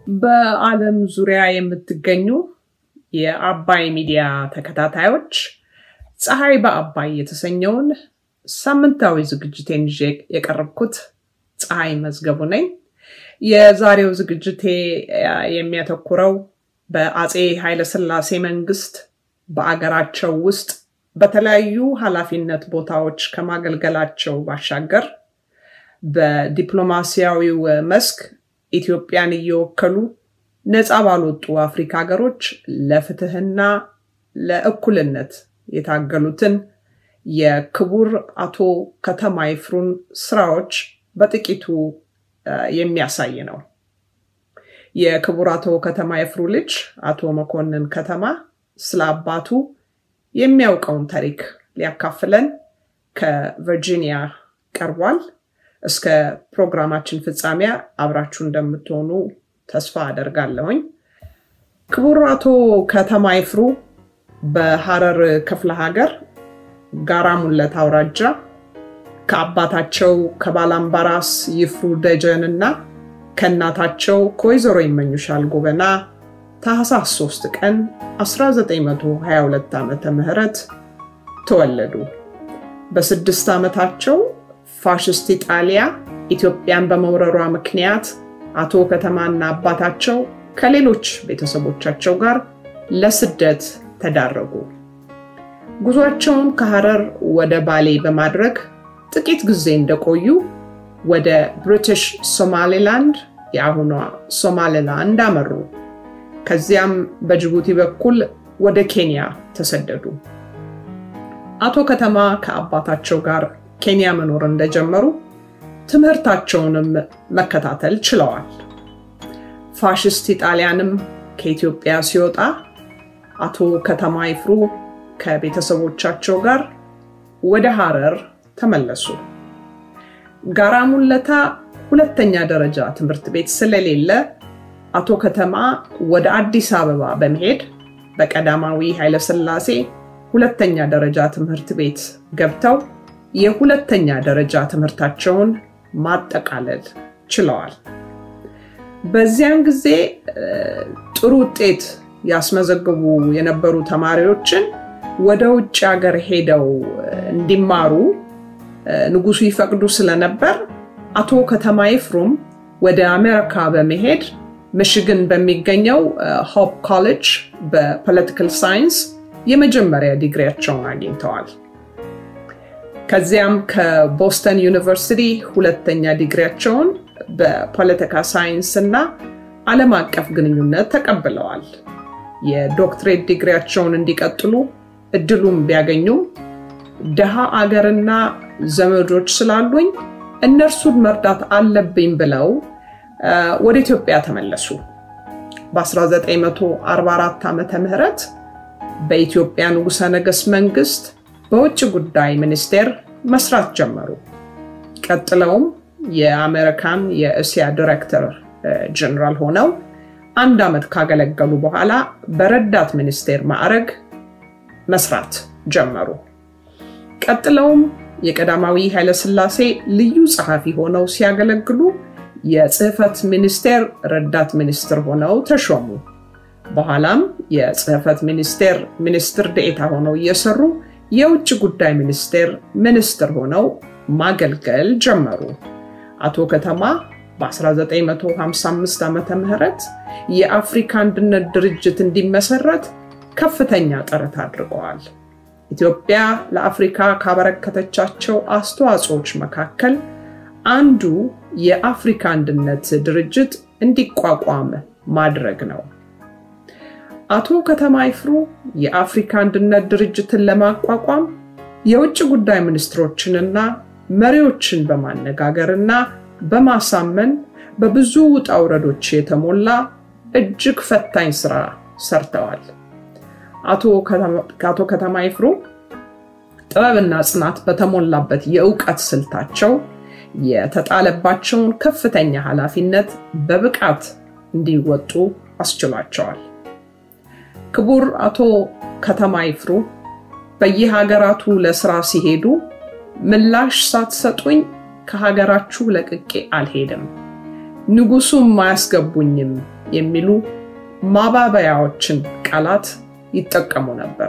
በዓለም ዙሪያ የምትገኙ የአባይ ሚዲያ ተከታታዮች ፀሐይ በአባይ የተሰኘውን ሳምንታዊ ዝግጅቴን ይዤ የቀረብኩት ፀሐይ መዝገቡ ነኝ። የዛሬው ዝግጅቴ የሚያተኩረው በአፄ ኃይለሥላሴ መንግስት በአገራቸው ውስጥ በተለያዩ ኃላፊነት ቦታዎች ከማገልገላቸው ባሻገር በዲፕሎማሲያዊው መስክ ኢትዮጵያን እየወከሉ ነፃ ባልወጡ አፍሪካ ሀገሮች ለፍትህና ለእኩልነት የታገሉትን የክቡር አቶ ከተማ ይፍሩን ስራዎች በጥቂቱ የሚያሳይ ነው። የክቡር አቶ ከተማ ይፍሩ ልጅ አቶ መኮንን ከተማ ስለ አባቱ የሚያውቀውን ታሪክ ሊያካፍለን ከቨርጂኒያ ቀርቧል። እስከ ፕሮግራማችን ፍጻሜያ አብራችሁ እንደምትሆኑ ተስፋ አደርጋለሁኝ። ክቡር አቶ ከተማ ይፍሩ በሐረር ክፍለ ሀገር ጋራ ሙለት አውራጃ ከአባታቸው ከባላምባራስ ይፍሩ ደጀን እና ከእናታቸው ከወይዘሮ ይመኙሻል ጎበና ታህሳስ 3 ቀን 1922 ዓመተ ምህረት ተወለዱ። በስድስት ዓመታቸው ፋሽስት ኢጣሊያ ኢትዮጵያን በመውረሯ ምክንያት አቶ ከተማና አባታቸው ከሌሎች ቤተሰቦቻቸው ጋር ለስደት ተዳረጉ። ጉዟቸውን ከሐረር ወደ ባሌ በማድረግ ጥቂት ጊዜ እንደቆዩ ወደ ብሪቲሽ ሶማሌላንድ የአሁኗ ሶማሌላንድ አመሩ። ከዚያም በጅቡቲ በኩል ወደ ኬንያ ተሰደዱ። አቶ ከተማ ከአባታቸው ጋር ኬንያ መኖር እንደጀመሩ ትምህርታቸውንም መከታተል ችለዋል። ፋሽስት ኢጣሊያንም ከኢትዮጵያ ሲወጣ አቶ ከተማ ይፍሩ ከቤተሰቦቻቸው ጋር ወደ ሐረር ተመለሱ። ጋራ ሙለታ ሁለተኛ ደረጃ ትምህርት ቤት ስለሌለ አቶ ከተማ ወደ አዲስ አበባ በመሄድ በቀዳማዊ ኃይለሥላሴ ሁለተኛ ደረጃ ትምህርት ቤት ገብተው የሁለተኛ ደረጃ ትምህርታቸውን ማጠቃለል ችለዋል። በዚያን ጊዜ ጥሩ ውጤት ያስመዘግቡ የነበሩ ተማሪዎችን ወደ ውጭ ሀገር ሄደው እንዲማሩ ንጉሱ ይፈቅዱ ስለነበር አቶ ከተማ ይፍሩም ወደ አሜሪካ በመሄድ ሚሽግን በሚገኘው ሆፕ ኮሌጅ በፖለቲካል ሳይንስ የመጀመሪያ ዲግሪያቸውን አግኝተዋል። ከዚያም ከቦስተን ዩኒቨርሲቲ ሁለተኛ ዲግሪያቸውን በፖለቲካ ሳይንስ እና ዓለም አቀፍ ግንኙነት ተቀብለዋል። የዶክትሬት ዲግሪያቸውን እንዲቀጥሉ እድሉም ቢያገኙም ድሃ አገርና ዘመዶች ስላሉኝ እነርሱን መርዳት አለብኝ ብለው ወደ ኢትዮጵያ ተመለሱ። በ1944 ዓመተ ምህረት በኢትዮጵያ ንጉሠ ነገሥት መንግስት በውጭ ጉዳይ ሚኒስቴር መስራት ጀመሩ። ቀጥለውም የአሜሪካን የእስያ ዲሬክተር ጀነራል ሆነው አንድ ዓመት ካገለገሉ በኋላ በረዳት ሚኒስቴር ማዕረግ መስራት ጀመሩ። ቀጥለውም የቀዳማዊ ኃይለሥላሴ ልዩ ጸሐፊ ሆነው ሲያገለግሉ የጽህፈት ሚኒስቴር ረዳት ሚኒስትር ሆነው ተሾሙ። በኋላም የጽህፈት ሚኒስቴር ሚኒስትር ደኤታ ሆነው እየሰሩ የውጭ ጉዳይ ሚኒስቴር ሚኒስትር ሆነው ማገልገል ጀመሩ። አቶ ከተማ በ1955 ዓመተ ምህረት የአፍሪካ አንድነት ድርጅት እንዲመሰረት ከፍተኛ ጥረት አድርገዋል። ኢትዮጵያ ለአፍሪካ ካበረከተቻቸው አስተዋጽኦች መካከል አንዱ የአፍሪካ አንድነት ድርጅት እንዲቋቋም ማድረግ ነው። አቶ ከተማ ይፍሩ የአፍሪካ አንድነት ድርጅትን ለማቋቋም የውጭ ጉዳይ ሚኒስትሮችንና መሪዎችን በማነጋገርና በማሳመን በብዙ ውጣ ውረዶች የተሞላ እጅግ ፈታኝ ስራ ሰርተዋል። አቶ ከተማ ይፍሩ ጥበብና ጽናት በተሞላበት የእውቀት ስልታቸው የተጣለባቸውን ከፍተኛ ኃላፊነት በብቃት እንዲወጡ አስችሏቸዋል። ክቡር አቶ ከተማ ይፍሩ በየሀገራቱ ለስራ ሲሄዱ ምላሽ ሳትሰጡኝ ከሀገራችሁ ለቅቄ አልሄድም፣ ንጉሱም አያስገቡኝም የሚሉ ማባበያዎችን ቃላት ይጠቀሙ ነበር።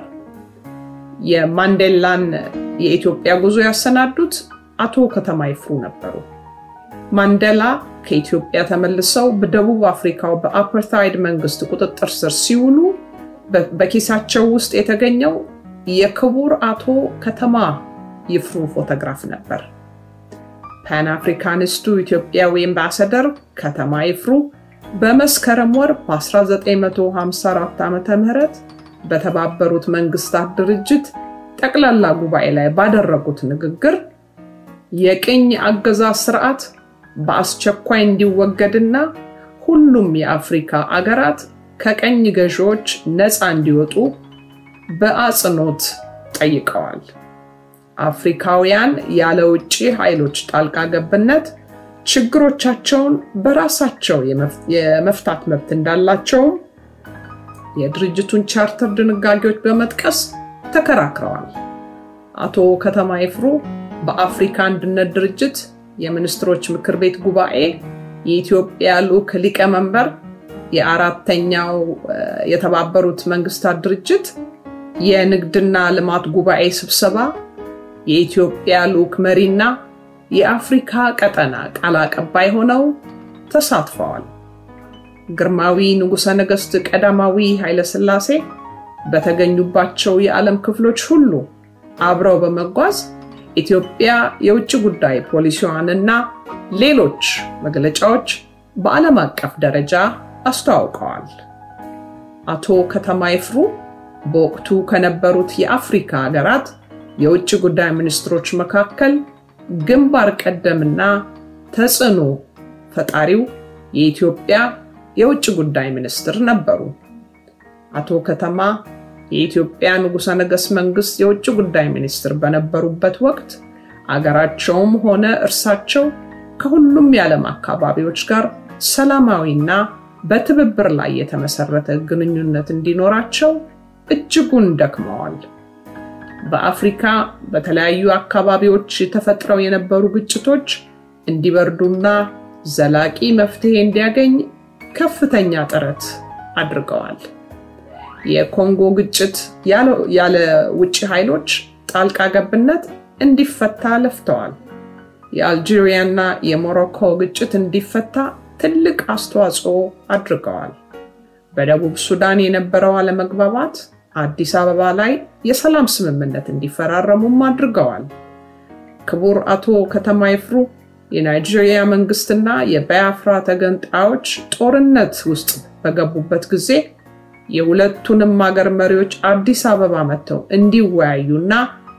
የማንዴላን የኢትዮጵያ ጉዞ ያሰናዱት አቶ ከተማ ይፍሩ ነበሩ። ማንዴላ ከኢትዮጵያ ተመልሰው በደቡብ አፍሪካው በአፓርታይድ መንግስት ቁጥጥር ስር ሲውሉ በኪሳቸው ውስጥ የተገኘው የክቡር አቶ ከተማ ይፍሩ ፎቶግራፍ ነበር። ፓን አፍሪካኒስቱ ኢትዮጵያዊ አምባሳደር ከተማ ይፍሩ በመስከረም ወር በ1954 ዓ ም በተባበሩት መንግስታት ድርጅት ጠቅላላ ጉባኤ ላይ ባደረጉት ንግግር የቅኝ አገዛዝ ስርዓት በአስቸኳይ እንዲወገድና ሁሉም የአፍሪካ አገራት ከቀኝ ገዢዎች ነፃ እንዲወጡ በአጽንኦት ጠይቀዋል። አፍሪካውያን ያለ ውጭ ኃይሎች ጣልቃ ገብነት ችግሮቻቸውን በራሳቸው የመፍታት መብት እንዳላቸውም የድርጅቱን ቻርተር ድንጋጌዎች በመጥቀስ ተከራክረዋል። አቶ ከተማ ይፍሩ በአፍሪካ አንድነት ድርጅት የሚኒስትሮች ምክር ቤት ጉባኤ የኢትዮጵያ ልዑክ ሊቀመንበር፣ የአራተኛው የተባበሩት መንግስታት ድርጅት የንግድና ልማት ጉባኤ ስብሰባ የኢትዮጵያ ልዑክ መሪና የአፍሪካ ቀጠና ቃል አቀባይ ሆነው ተሳትፈዋል። ግርማዊ ንጉሠ ነገሥት ቀዳማዊ ኃይለሥላሴ በተገኙባቸው የዓለም ክፍሎች ሁሉ አብረው በመጓዝ ኢትዮጵያ የውጭ ጉዳይ ፖሊሲዋንና ሌሎች መግለጫዎች በዓለም አቀፍ ደረጃ አስተዋውቀዋል። አቶ ከተማ ይፍሩ በወቅቱ ከነበሩት የአፍሪካ ሀገራት የውጭ ጉዳይ ሚኒስትሮች መካከል ግንባር ቀደምና ተጽዕኖ ፈጣሪው የኢትዮጵያ የውጭ ጉዳይ ሚኒስትር ነበሩ። አቶ ከተማ የኢትዮጵያ ንጉሠ ነገሥት መንግስት የውጭ ጉዳይ ሚኒስትር በነበሩበት ወቅት አገራቸውም ሆነ እርሳቸው ከሁሉም የዓለም አካባቢዎች ጋር ሰላማዊና በትብብር ላይ የተመሰረተ ግንኙነት እንዲኖራቸው እጅጉን ደክመዋል። በአፍሪካ በተለያዩ አካባቢዎች ተፈጥረው የነበሩ ግጭቶች እንዲበርዱና ዘላቂ መፍትሄ እንዲያገኝ ከፍተኛ ጥረት አድርገዋል። የኮንጎ ግጭት ያለ ውጭ ኃይሎች ጣልቃ ገብነት እንዲፈታ ለፍተዋል። የአልጄሪያና የሞሮኮ ግጭት እንዲፈታ ትልቅ አስተዋጽኦ አድርገዋል። በደቡብ ሱዳን የነበረው አለመግባባት አዲስ አበባ ላይ የሰላም ስምምነት እንዲፈራረሙም አድርገዋል። ክቡር አቶ ከተማ ይፍሩ የናይጄሪያ መንግስትና የባያፍራ ተገንጣዮች ጦርነት ውስጥ በገቡበት ጊዜ የሁለቱንም ሀገር መሪዎች አዲስ አበባ መጥተው እንዲወያዩና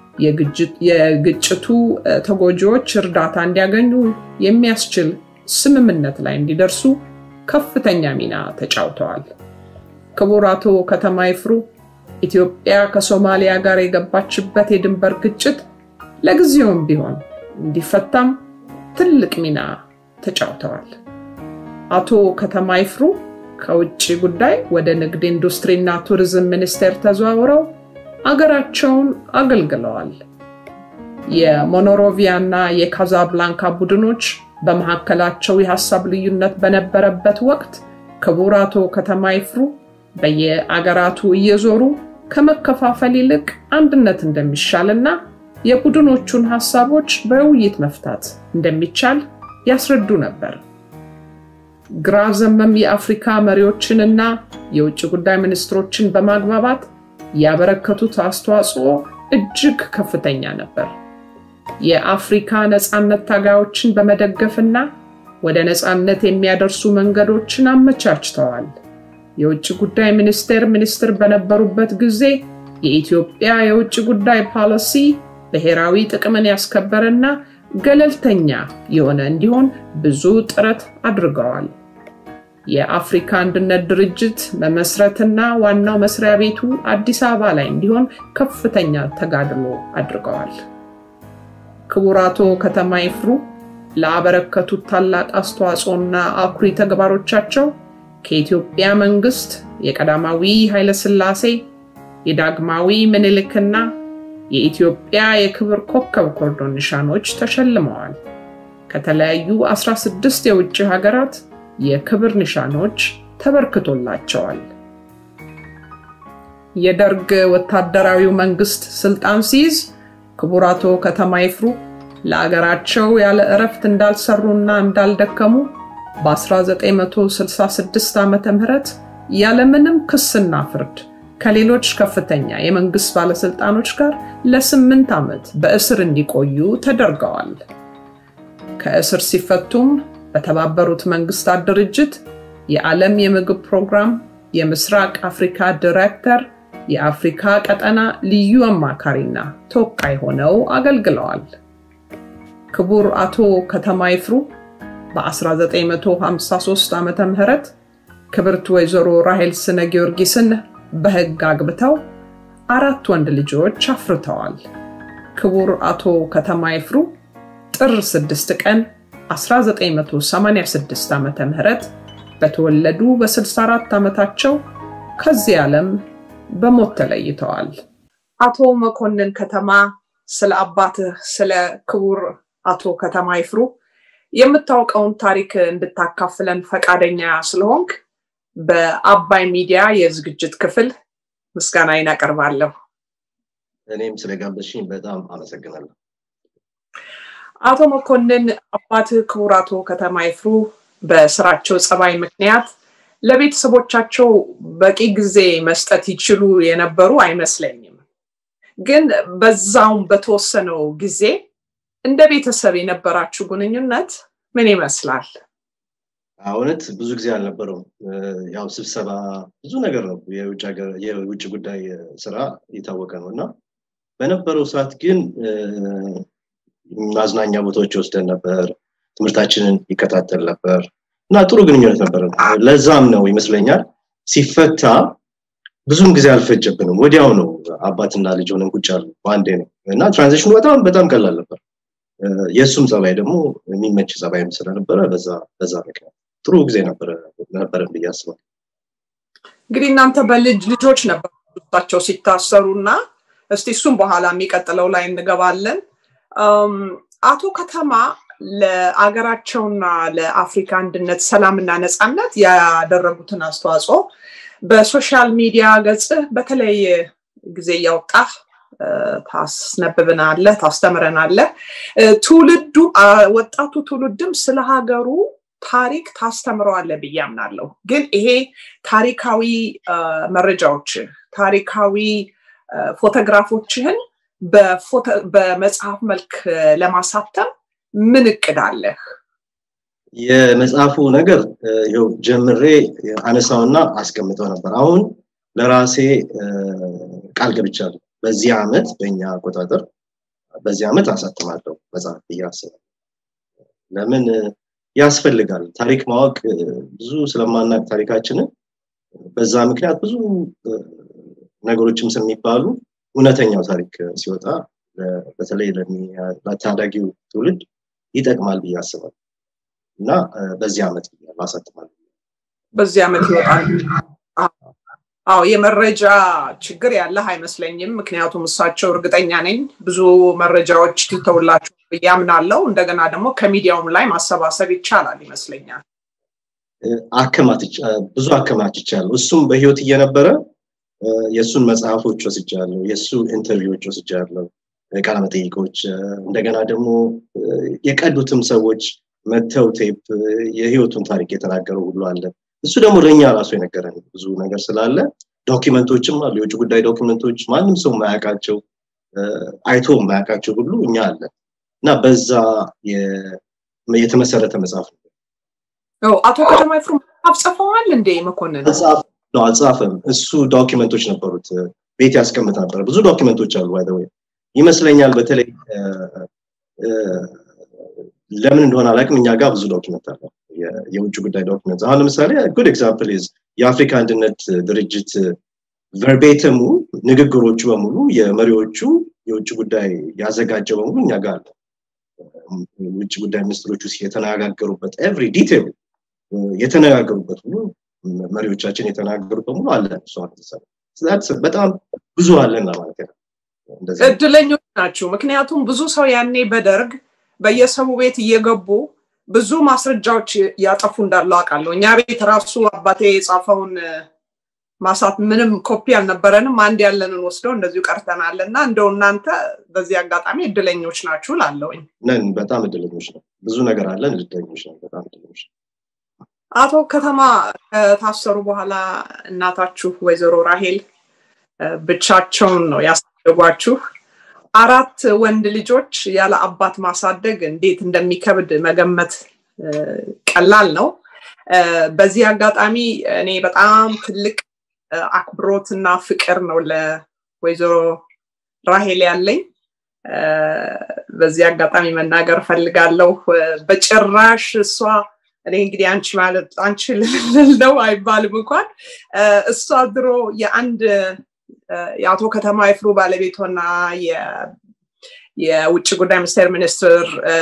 የግጭቱ ተጎጂዎች እርዳታ እንዲያገኙ የሚያስችል ስምምነት ላይ እንዲደርሱ ከፍተኛ ሚና ተጫውተዋል። ክቡር አቶ ከተማ ይፍሩ ኢትዮጵያ ከሶማሊያ ጋር የገባችበት የድንበር ግጭት ለጊዜውም ቢሆን እንዲፈታም ትልቅ ሚና ተጫውተዋል። አቶ ከተማ ይፍሩ ከውጭ ጉዳይ ወደ ንግድ ኢንዱስትሪና ቱሪዝም ሚኒስቴር ተዘዋውረው አገራቸውን አገልግለዋል። የሞኖሮቪያ እና የካዛብላንካ ቡድኖች በመካከላቸው የሀሳብ ልዩነት በነበረበት ወቅት ክቡር አቶ ከተማ ይፍሩ በየአገራቱ እየዞሩ ከመከፋፈል ይልቅ አንድነት እንደሚሻልና የቡድኖቹን ሀሳቦች በውይይት መፍታት እንደሚቻል ያስረዱ ነበር። ግራ ዘመም የአፍሪካ መሪዎችንና የውጭ ጉዳይ ሚኒስትሮችን በማግባባት ያበረከቱት አስተዋጽኦ እጅግ ከፍተኛ ነበር። የአፍሪካ ነፃነት ታጋዮችን በመደገፍና ወደ ነፃነት የሚያደርሱ መንገዶችን አመቻችተዋል። የውጭ ጉዳይ ሚኒስቴር ሚኒስትር በነበሩበት ጊዜ የኢትዮጵያ የውጭ ጉዳይ ፖሊሲ ብሔራዊ ጥቅምን ያስከበረና ገለልተኛ የሆነ እንዲሆን ብዙ ጥረት አድርገዋል። የአፍሪካ አንድነት ድርጅት መመስረትና ዋናው መስሪያ ቤቱ አዲስ አበባ ላይ እንዲሆን ከፍተኛ ተጋድሎ አድርገዋል። ክቡር አቶ ከተማ ይፍሩ ላበረከቱት ታላቅ አስተዋጽኦና አኩሪ ተግባሮቻቸው ከኢትዮጵያ መንግስት የቀዳማዊ ኃይለሥላሴ የዳግማዊ ምኒልክና የኢትዮጵያ የክብር ኮከብ ኮርዶን ኒሻኖች ተሸልመዋል። ከተለያዩ 16 የውጭ ሀገራት የክብር ኒሻኖች ተበርክቶላቸዋል። የደርግ ወታደራዊው መንግስት ስልጣን ሲይዝ ክቡር አቶ ከተማ ይፍሩ ለአገራቸው ያለ እረፍት እንዳልሰሩና እንዳልደከሙ በ1966 ዓ ም ያለምንም ክስና ፍርድ ከሌሎች ከፍተኛ የመንግስት ባለስልጣኖች ጋር ለስምንት ዓመት በእስር እንዲቆዩ ተደርገዋል። ከእስር ሲፈቱም በተባበሩት መንግስታት ድርጅት የዓለም የምግብ ፕሮግራም የምስራቅ አፍሪካ ዲሬክተር፣ የአፍሪካ ቀጠና ልዩ አማካሪና ተወካይ ሆነው አገልግለዋል። ክቡር አቶ ከተማ ይፍሩ በ1953 ዓ ም ክብርት ወይዘሮ ራሄል ስነ ጊዮርጊስን በሕግ አግብተው አራት ወንድ ልጆች አፍርተዋል። ክቡር አቶ ከተማ ይፍሩ ጥር 6 ቀን 1986 ዓ ም በተወለዱ በ64 ዓመታቸው ከዚህ ዓለም በሞት ተለይተዋል። አቶ መኮንን ከተማ ስለ አባትህ ስለ ክቡር አቶ ከተማ ይፍሩ የምታውቀውን ታሪክ እንድታካፍለን ፈቃደኛ ስለሆንክ በአባይ ሚዲያ የዝግጅት ክፍል ምስጋናዬን አቀርባለሁ። እኔም ስለጋበዝሽኝ በጣም አመሰግናለሁ። አቶ መኮንን አባትህ ክቡር አቶ ከተማ ይፍሩ በስራቸው ጸባይ ምክንያት ለቤተሰቦቻቸው በቂ ጊዜ መስጠት ይችሉ የነበሩ አይመስለኝም። ግን በዛውም በተወሰነው ጊዜ እንደ ቤተሰብ የነበራችሁ ግንኙነት ምን ይመስላል? እውነት ብዙ ጊዜ አልነበረውም። ያው ስብሰባ ብዙ ነገር ነው። የውጭ ጉዳይ ስራ የታወቀ ነው እና በነበረው ሰዓት ግን ማዝናኛ ቦታዎች ወስደን ነበር። ትምህርታችንን ይከታተል ነበር እና ጥሩ ግንኙነት ነበር። ለዛም ነው ይመስለኛል ሲፈታ ብዙም ጊዜ አልፈጀብንም። ወዲያው ነው አባትና ልጅ ሆነን ቁጭ ያሉ በአንዴ ነው እና ትራንዚሽኑ በጣም በጣም ቀላል ነበር። የእሱም ጸባይ ደግሞ የሚመች ጸባይም ስለነበረ በዛ በዛ ምክንያት ጥሩ ጊዜ ነበረን ብዬ አስባለሁ። እንግዲህ እናንተ በልጅ ልጆች ነበር እሳቸው ሲታሰሩ እና እስቲ እሱም በኋላ የሚቀጥለው ላይ እንገባለን። አቶ ከተማ ለአገራቸውና ለአፍሪካ አንድነት ሰላምና ነፃነት ያደረጉትን አስተዋጽኦ በሶሻል ሚዲያ ገጽህ በተለያየ ጊዜ እያወጣህ ታስነብብናለህ፣ ታስተምረናለህ። ትውልዱ ወጣቱ ትውልድም ስለ ሀገሩ ታሪክ ታስተምረዋለህ ብዬ አምናለሁ። ግን ይሄ ታሪካዊ መረጃዎች ታሪካዊ ፎቶግራፎችህን በመጽሐፍ መልክ ለማሳተም ምን እቅድ አለህ? የመጽሐፉ ነገር ይኸው ጀምሬ አነሳውና አስቀምጠው ነበር። አሁን ለራሴ ቃል ገብቻለሁ። በዚህ ዓመት በእኛ አቆጣጠር በዚህ ዓመት አሳትማለሁ መጽሐፍ ብዬ አስባለሁ። ለምን ያስፈልጋል? ታሪክ ማወቅ ብዙ ስለማናቅ ታሪካችንን በዛ ምክንያት ብዙ ነገሮችም ስለሚባሉ እውነተኛው ታሪክ ሲወጣ በተለይ ለታዳጊው ትውልድ ይጠቅማል ብዬ አስባለሁ እና በዚህ ዓመት አሳትማለሁ። በዚህ ዓመት ይወጣል። አዎ የመረጃ ችግር ያለህ አይመስለኝም። ምክንያቱም እሳቸው እርግጠኛ ነኝ ብዙ መረጃዎች ትተውላችሁ ብዬ አምናለሁ። እንደገና ደግሞ ከሚዲያውም ላይ ማሰባሰብ ይቻላል ይመስለኛል። ብዙ አከማችቻለሁ። እሱም በህይወት እየነበረ የእሱን መጽሐፎች ወስጃለሁ፣ የእሱ ኢንተርቪዎች ወስጃለሁ፣ ቃለ መጠይቆች፣ እንደገና ደግሞ የቀዱትም ሰዎች መተው ቴፕ የህይወቱን ታሪክ የተናገረው ሁሉ አለ። እሱ ደግሞ ለእኛ ራሱ የነገረን ብዙ ነገር ስላለ ዶኪመንቶችም አሉ፣ የውጭ ጉዳይ ዶኪመንቶች ማንም ሰው የማያውቃቸው አይቶ የማያውቃቸው ሁሉ እኛ አለ እና በዛ የተመሰረተ መጽሐፍ ነው። አቶ ከተማ ይፍሩ መጽሐፍ ጽፈዋል እንዴ መኮንን? ነው አልጻፈም። እሱ ዶኪመንቶች ነበሩት፣ ቤት ያስቀምጥ ነበር። ብዙ ዶኪመንቶች አሉ ባይ ይመስለኛል። በተለይ ለምን እንደሆነ አላውቅም፣ እኛ ጋር ብዙ ዶኪመንት አለ፣ የውጭ ጉዳይ ዶኪመንት። አሁን ለምሳሌ ጉድ ኤግዛምፕል ኢዝ የአፍሪካ አንድነት ድርጅት ቨርቤተሙ ንግግሮቹ በሙሉ የመሪዎቹ የውጭ ጉዳይ ያዘጋጀው በሙሉ እኛ ጋር አለ። ውጭ ጉዳይ ሚኒስትሮቹ የተነጋገሩበት ኤቭሪ ዲቴል የተነጋገሩበት ሁሉ መሪዎቻችን የተናገሩት በሙሉ አለ። በጣም ብዙ አለን ማለት ነው። እድለኞች ናችሁ። ምክንያቱም ብዙ ሰው ያኔ በደርግ በየሰው ቤት እየገቡ ብዙ ማስረጃዎች ያጠፉ እንዳለው አውቃለሁ። እኛ ቤት ራሱ አባቴ የጻፈውን ማሳት ምንም ኮፒ አልነበረንም። አንድ ያለንን ወስደው እንደዚሁ ቀርተናል እና እንደው እናንተ በዚህ አጋጣሚ እድለኞች ናችሁ ላለውኝ ነን። በጣም እድለኞች ነው። ብዙ ነገር አለን። እድለኞች ነው። በጣም እድለኞች ነው። አቶ ከተማ ከታሰሩ በኋላ እናታችሁ ወይዘሮ ራሄል ብቻቸውን ነው ያሳደጓችሁ። አራት ወንድ ልጆች ያለ አባት ማሳደግ እንዴት እንደሚከብድ መገመት ቀላል ነው። በዚህ አጋጣሚ እኔ በጣም ትልቅ አክብሮትና ፍቅር ነው ለወይዘሮ ራሄል ያለኝ። በዚህ አጋጣሚ መናገር ፈልጋለሁ። በጭራሽ እሷ እኔ እንግዲህ አንቺ ማለት አንቺ ልል ነው አይባልም እንኳን እሷ ድሮ የአንድ የአቶ ከተማ ይፍሩ ባለቤቷና የውጭ ጉዳይ ሚኒስቴር ሚኒስትር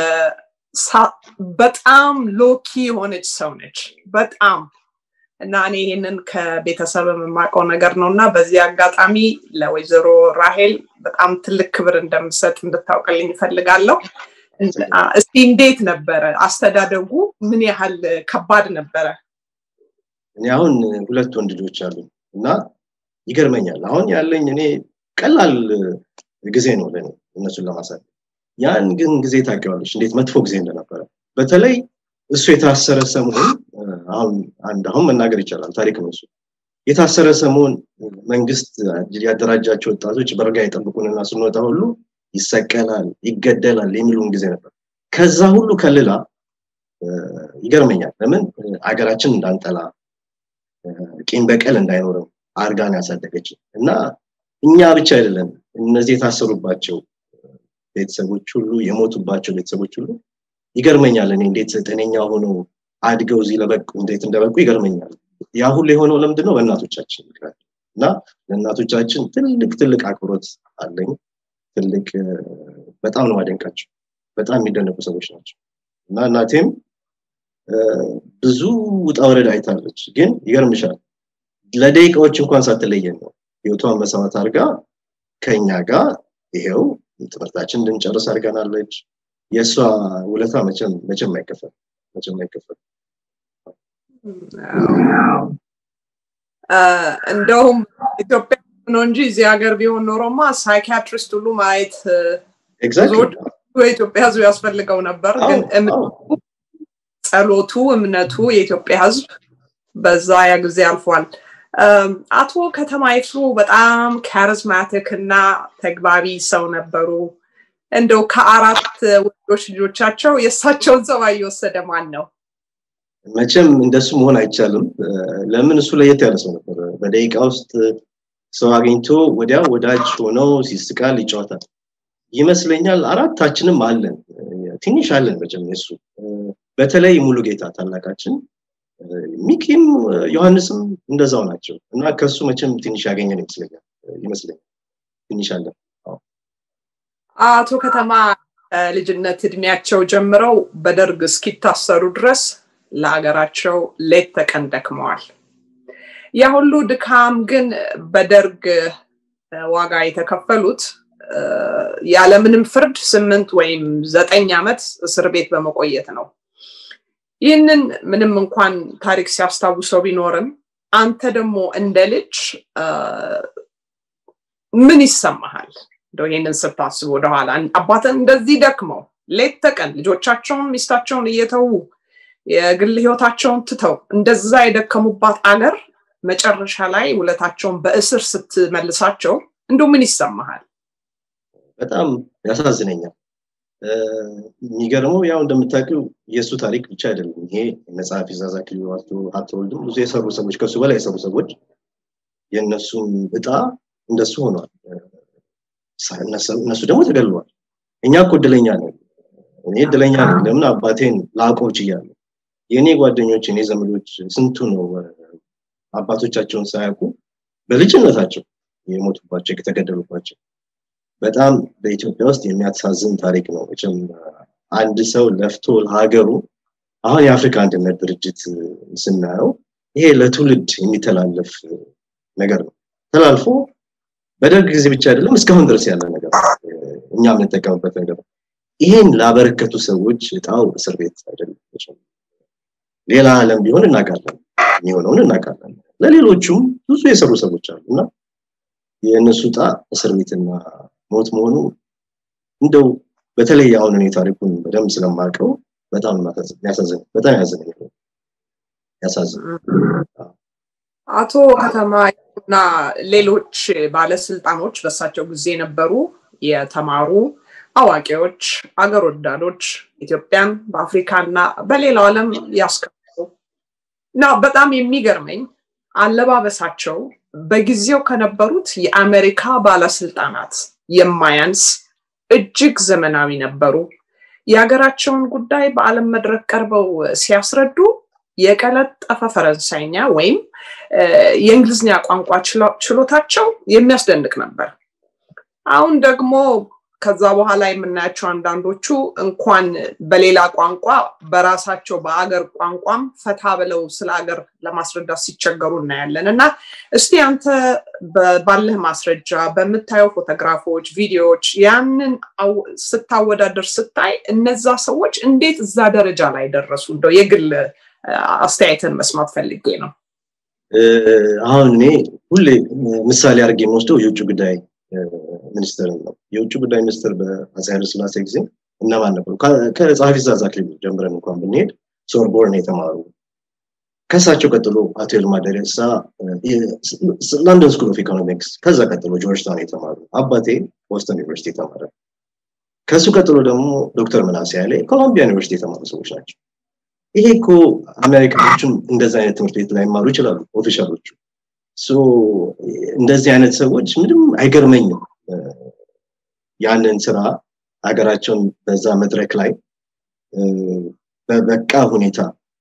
በጣም ሎኪ የሆነች ሰው ነች። በጣም እና እኔ ይህንን ከቤተሰብ የማውቀው ነገር ነው እና በዚህ አጋጣሚ ለወይዘሮ ራሄል በጣም ትልቅ ክብር እንደምሰጥ እንድታውቅልኝ ይፈልጋለሁ። እስቲ እንዴት ነበረ አስተዳደጉ? ምን ያህል ከባድ ነበረ? እኔ አሁን ሁለት ወንድ ልጆች አሉ እና ይገርመኛል። አሁን ያለኝ እኔ ቀላል ጊዜ ነው ለኔ እነሱን ለማሳደግ። ያን ግን ጊዜ ታውቂዋለሽ እንዴት መጥፎ ጊዜ እንደነበረ። በተለይ እሱ የታሰረ ሰሞን አሁን አንድ አሁን መናገር ይቻላል ታሪክ ነው እሱ የታሰረ ሰሞን መንግስት ያደራጃቸው ወጣቶች በርጋ የጠብቁንና ስንወጣ ሁሉ ይሰቀላል፣ ይገደላል የሚሉን ጊዜ ነበር። ከዛ ሁሉ ከልላ ይገርመኛል። ለምን አገራችን እንዳንጠላ ቂም በቀል እንዳይኖርም አርጋን ያሳደገች እና እኛ ብቻ አይደለም እነዚህ የታሰሩባቸው ቤተሰቦች ሁሉ የሞቱባቸው ቤተሰቦች ሁሉ ይገርመኛል። እኔ እንዴት ጤነኛ ሆነው አድገው እዚህ ለበቁ እንዴት እንደበቁ ይገርመኛል። ያ ሁሉ የሆነው ለምንድን ነው? በእናቶቻችን ምክንያት እና ለእናቶቻችን ትልቅ ትልቅ አክብሮት አለኝ። ትልቅ በጣም ነው ማደንቃቸው። በጣም የሚደነቁ ሰዎች ናቸው እና እናቴም ብዙ ውጣ ወረድ አይታለች። ግን ይገርምሻል ለደቂቃዎች እንኳን ሳትለየን ነው ህይወቷን መሰረት አድርጋ ከኛ ጋር ይሄው ትምህርታችን እንድንጨርስ አድርገናለች። የእሷ ውለታ መቼም መቼም አይከፈል መቼም አይከፈል። እንደውም ኢትዮጵያ ነው እንጂ እዚህ ሀገር ቢሆን ኖሮማ ሳይኪያትሪስት ሁሉ ማየት ብዙዎች የኢትዮጵያ ህዝብ ያስፈልገው ነበር። ግን ጸሎቱ፣ እምነቱ የኢትዮጵያ ህዝብ በዛ ያ ጊዜ አልፏል። አቶ ከተማ ይፍሩ በጣም ካሪዝማቲክ እና ተግባቢ ሰው ነበሩ። እንደው ከአራት ወንዶች ልጆቻቸው የእሳቸውን ጸባይ እየወሰደ ማን ነው? መቼም እንደሱ መሆን አይቻልም። ለምን እሱ ለየት ያለ ሰው ነበር። በደቂቃ ውስጥ ሰው አግኝቶ ወዲያ ወዳጅ ሆነው ሲስቃል፣ ይጫወታል ይመስለኛል። አራታችንም አለን፣ ትንሽ አለን መቼም የሱ በተለይ ሙሉ ጌታ ታላቃችን ሚኪም ዮሐንስም እንደዛው ናቸው እና ከሱ መቼም ትንሽ ያገኘን ይመስለኛል ይመስለኛል ትንሽ አለን። አቶ ከተማ ልጅነት እድሜያቸው ጀምረው በደርግ እስኪታሰሩ ድረስ ለሀገራቸው ሌት ተቀን ደክመዋል። ያ ሁሉ ድካም ግን በደርግ ዋጋ የተከፈሉት ያለምንም ፍርድ ስምንት ወይም ዘጠኝ ዓመት እስር ቤት በመቆየት ነው። ይህንን ምንም እንኳን ታሪክ ሲያስታውሰው ቢኖርም አንተ ደግሞ እንደ ልጅ ምን ይሰማሃል? እንደው ይህንን ስታስብ ወደኋላ አባትን እንደዚህ ደክመው ሌት ተቀን ልጆቻቸውን ሚስታቸውን እየተዉ የግል ህይወታቸውን ትተው እንደዛ የደከሙባት አገር መጨረሻ ላይ ውለታቸውን በእስር ስትመልሳቸው እንደው ምን ይሰማሃል? በጣም ያሳዝነኛል። የሚገርመው ያው እንደምታውቂው የእሱ ታሪክ ብቻ አይደለም። ይሄ መጽሐፍ ይዛዛ ክልሉ ሀብተወልድም ብዙ የሰሩ ሰዎች ከሱ በላይ የሰሩ ሰዎች የእነሱም እጣ እንደሱ ሆኗል። እነሱ ደግሞ ተገድለዋል። እኛ እኮ እድለኛ ነን። እኔ እድለኛ ነኝ። ለምን አባቴን ላውቀው ችያለሁ። የእኔ ጓደኞች፣ የኔ ዘመዶች ስንቱ ነው አባቶቻቸውን ሳያውቁ በልጅነታቸው የሞቱባቸው የተገደሉባቸው። በጣም በኢትዮጵያ ውስጥ የሚያሳዝን ታሪክ ነው። መቼም አንድ ሰው ለፍቶ ለሀገሩ አሁን የአፍሪካ አንድነት ድርጅት ስናየው ይሄ ለትውልድ የሚተላለፍ ነገር ነው። ተላልፎ በደርግ ጊዜ ብቻ አይደለም እስካሁን ድረስ ያለ ነገር እኛ የምንጠቀምበት ነገር ነው። ይሄን ላበረከቱ ሰዎች እጣው እስር ቤት አይደለም። ሌላ ዓለም ቢሆን እናውቃለን፣ የሚሆነውን እናውቃለን። ለሌሎቹም ብዙ የሰሩ ሰዎች አሉ እና የእነሱ ዕጣ እስር ቤትና ሞት መሆኑ እንደው በተለይ አሁን እኔ ታሪኩን በደንብ ስለማውቀው በጣም ያሳዝን በጣም ያዝን ያሳዝን አቶ ከተማ እና ሌሎች ባለስልጣኖች በሳቸው ጊዜ የነበሩ የተማሩ አዋቂዎች፣ አገር ወዳዶች ኢትዮጵያን በአፍሪካና በሌላው ዓለም ያስከብሩ እና በጣም የሚገርመኝ አለባበሳቸው በጊዜው ከነበሩት የአሜሪካ ባለስልጣናት የማያንስ እጅግ ዘመናዊ ነበሩ። የሀገራቸውን ጉዳይ በዓለም መድረክ ቀርበው ሲያስረዱ የቀለጠፈ ፈረንሳይኛ ወይም የእንግሊዝኛ ቋንቋ ችሎታቸው የሚያስደንቅ ነበር። አሁን ደግሞ ከዛ በኋላ የምናያቸው አንዳንዶቹ እንኳን በሌላ ቋንቋ በራሳቸው በአገር ቋንቋም ፈታ ብለው ስለ ሀገር ለማስረዳት ሲቸገሩ እናያለን እና እስቲ አንተ ባለህ ማስረጃ በምታየው ፎቶግራፎች፣ ቪዲዮዎች ያንን ስታወዳደር ስታይ እነዛ ሰዎች እንዴት እዛ ደረጃ ላይ ደረሱ? እንደው የግል አስተያየትን መስማት ፈልጌ ነው። አሁን እኔ ሁሌ ምሳሌ አድርጌ የምወስደው የውጭ ጉዳይ ሚኒስትር ነው። የውጭ ጉዳይ ሚኒስትር በአፄ ኃይለሥላሴ ጊዜ እነማን ነበሩ? ከጸሐፊ ትእዛዝ አክሊሉ ጀምረን እንኳን ብንሄድ ሶርቦርን የተማሩ ከእሳቸው ቀጥሎ አቶ ይልማ ደሬሳ ለንደን ስኩል ኦፍ ኢኮኖሚክስ፣ ከዛ ቀጥሎ ጆርጅታውን የተማሩ አባቴ ቦስተን ዩኒቨርሲቲ የተማረ ከእሱ ቀጥሎ ደግሞ ዶክተር ምናሴ ያሌ ኮሎምቢያ ዩኒቨርሲቲ የተማሩ ሰዎች ናቸው። ይሄ እኮ አሜሪካኖችም እንደዚህ አይነት ትምህርት ቤት ላይ ይማሩ ይችላሉ ኦፊሻሎቹ። እንደዚህ አይነት ሰዎች ምንም አይገርመኝም ያንን ስራ ሀገራቸውን በዛ መድረክ ላይ በበቃ ሁኔታ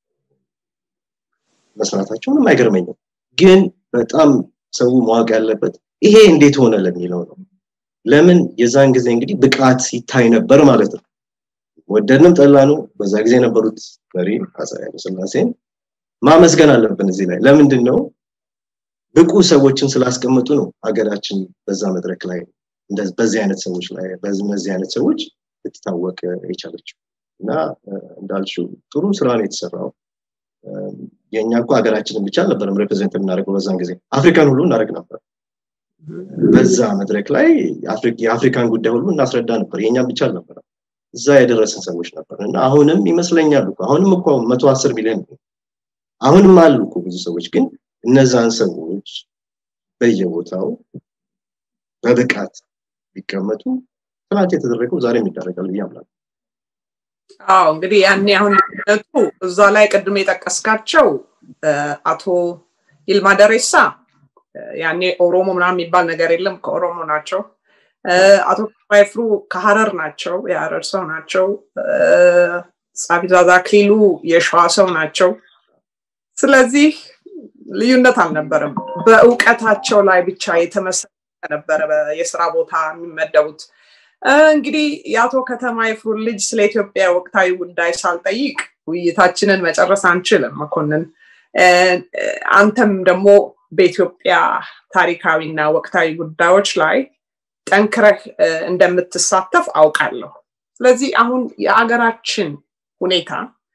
መስራታቸው ምንም አይገርመኝም። ግን በጣም ሰው ማወቅ ያለበት ይሄ እንዴት ሆነ ለሚለው ነው። ለምን የዛን ጊዜ እንግዲህ ብቃት ይታይ ነበር ማለት ነው። ወደድንም ጠላኑ በዛ ጊዜ የነበሩት መሪ አፄ ኃይለሥላሴን ማመስገን አለብን እዚህ ላይ ለምንድን ነው ብቁ ሰዎችን ስላስቀመጡ ነው ሀገራችን በዛ መድረክ ላይ በዚህ አይነት ሰዎች ላይ በእነዚህ አይነት ሰዎች ልትታወቅ የቻለችው እና እንዳልሽው ጥሩ ስራ ነው የተሰራው። የእኛ እኮ ሀገራችንን ብቻ አልነበረም ሬፕሬዘንት የምናደርገው በዛን ጊዜ አፍሪካን ሁሉ እናደርግ ነበር። በዛ መድረክ ላይ የአፍሪካን ጉዳይ ሁሉ እናስረዳ ነበር። የእኛም ብቻ አልነበረም። እዛ የደረስን ሰዎች ነበር እና አሁንም ይመስለኛል አሁንም እኮ መቶ አስር ሚሊዮን አሁንም አሉ እኮ ብዙ ሰዎች ግን እነዛን ሰዎች በየቦታው በብቃት ቢቀመጡ ትናንት የተደረገው ዛሬም ይደረጋል ብዬ አምናለሁ። አዎ እንግዲህ ያኔ አሁን ልዩነቱ እዛ ላይ ቅድም የጠቀስካቸው አቶ ይልማ ደሬሳ ያኔ ኦሮሞ ምናምን የሚባል ነገር የለም ከኦሮሞ ናቸው። አቶ ባይፍሩ ከሀረር ናቸው፣ የሀረር ሰው ናቸው። ጸሐፊ ትእዛዝ አክሊሉ የሸዋ ሰው ናቸው። ስለዚህ ልዩነት አልነበረም። በእውቀታቸው ላይ ብቻ የተመሰረተ ነበረ የስራ ቦታ የሚመደቡት። እንግዲህ የአቶ ከተማ ይፍሩን ልጅ ስለ ኢትዮጵያ ወቅታዊ ጉዳይ ሳልጠይቅ ውይይታችንን መጨረስ አንችልም። መኮንን፣ አንተም ደግሞ በኢትዮጵያ ታሪካዊና ወቅታዊ ጉዳዮች ላይ ጠንክረህ እንደምትሳተፍ አውቃለሁ። ስለዚህ አሁን የአገራችን ሁኔታ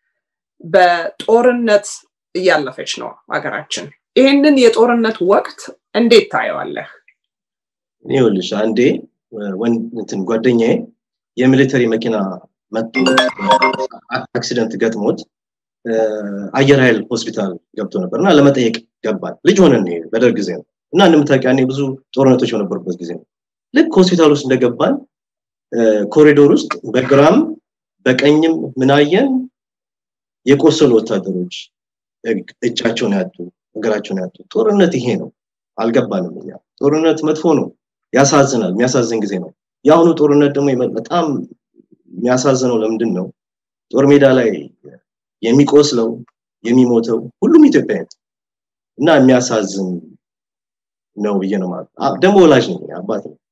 በጦርነት እያለፈች ነው ሀገራችን። ይህንን የጦርነት ወቅት እንዴት ታየዋለህ? ይኸውልሽ አንዴ እንትን ጓደኛዬ የሚሊተሪ መኪና መጥቶ አክሲደንት ገጥሞት አየር ኃይል ሆስፒታል ገብቶ ነበር እና ለመጠየቅ ገባል። ልጅ ሆነን በደርግ ጊዜ ነው እና እንደምታውቂው ያኔ ብዙ ጦርነቶች በነበሩበት ጊዜ ነው። ልክ ሆስፒታል ውስጥ እንደገባን ኮሪዶር ውስጥ በግራም በቀኝም ምናየን የቆሰሉ ወታደሮች እጃቸውን ያጡ እግራቸውን ያጡ ጦርነት ይሄ ነው አልገባንም እኛ ጦርነት መጥፎ ነው ያሳዝናል የሚያሳዝን ጊዜ ነው የአሁኑ ጦርነት ደግሞ በጣም የሚያሳዝነው ለምንድን ነው ጦር ሜዳ ላይ የሚቆስለው የሚሞተው ሁሉም ኢትዮጵያዊ እና የሚያሳዝን ነው ብዬ ነው ማለት ደግሞ ወላጅ ነኝ አባት ነው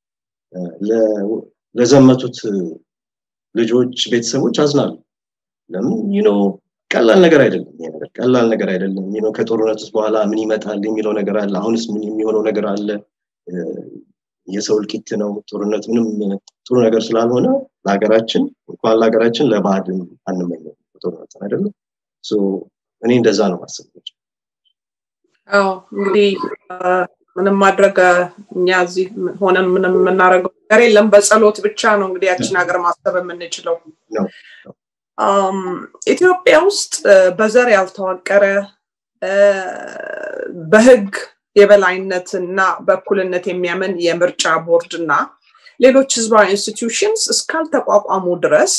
ለዘመቱት ልጆች ቤተሰቦች አዝናሉ ለምን ይኖ ቀላል ነገር አይደለም ይሄ ነገር ቀላል ነገር አይደለም ይኖ ከጦርነት ውስጥ በኋላ ምን ይመጣል የሚለው ነገር አለ አሁንስ ምን የሚሆነው ነገር አለ የሰው እልቂት ነው ጦርነት ምንም ጥሩ ነገር ስላልሆነ ለሀገራችን እንኳን ለሀገራችን ለባዕድም አንመኘው ጦርነት አይደለም እኔ እንደዛ ነው ማስብ አዎ እንግዲህ ምንም ማድረግ እኛ እዚህ ሆነን ምንም የምናደርገው ነገር የለም በጸሎት ብቻ ነው እንግዲህ ያችን ሀገር ማሰብ የምንችለው ኢትዮጵያ ውስጥ በዘር ያልተዋቀረ በህግ የበላይነት እና በእኩልነት የሚያምን የምርጫ ቦርድ እና ሌሎች ህዝባዊ ኢንስቲትዩሽንስ እስካልተቋቋሙ ድረስ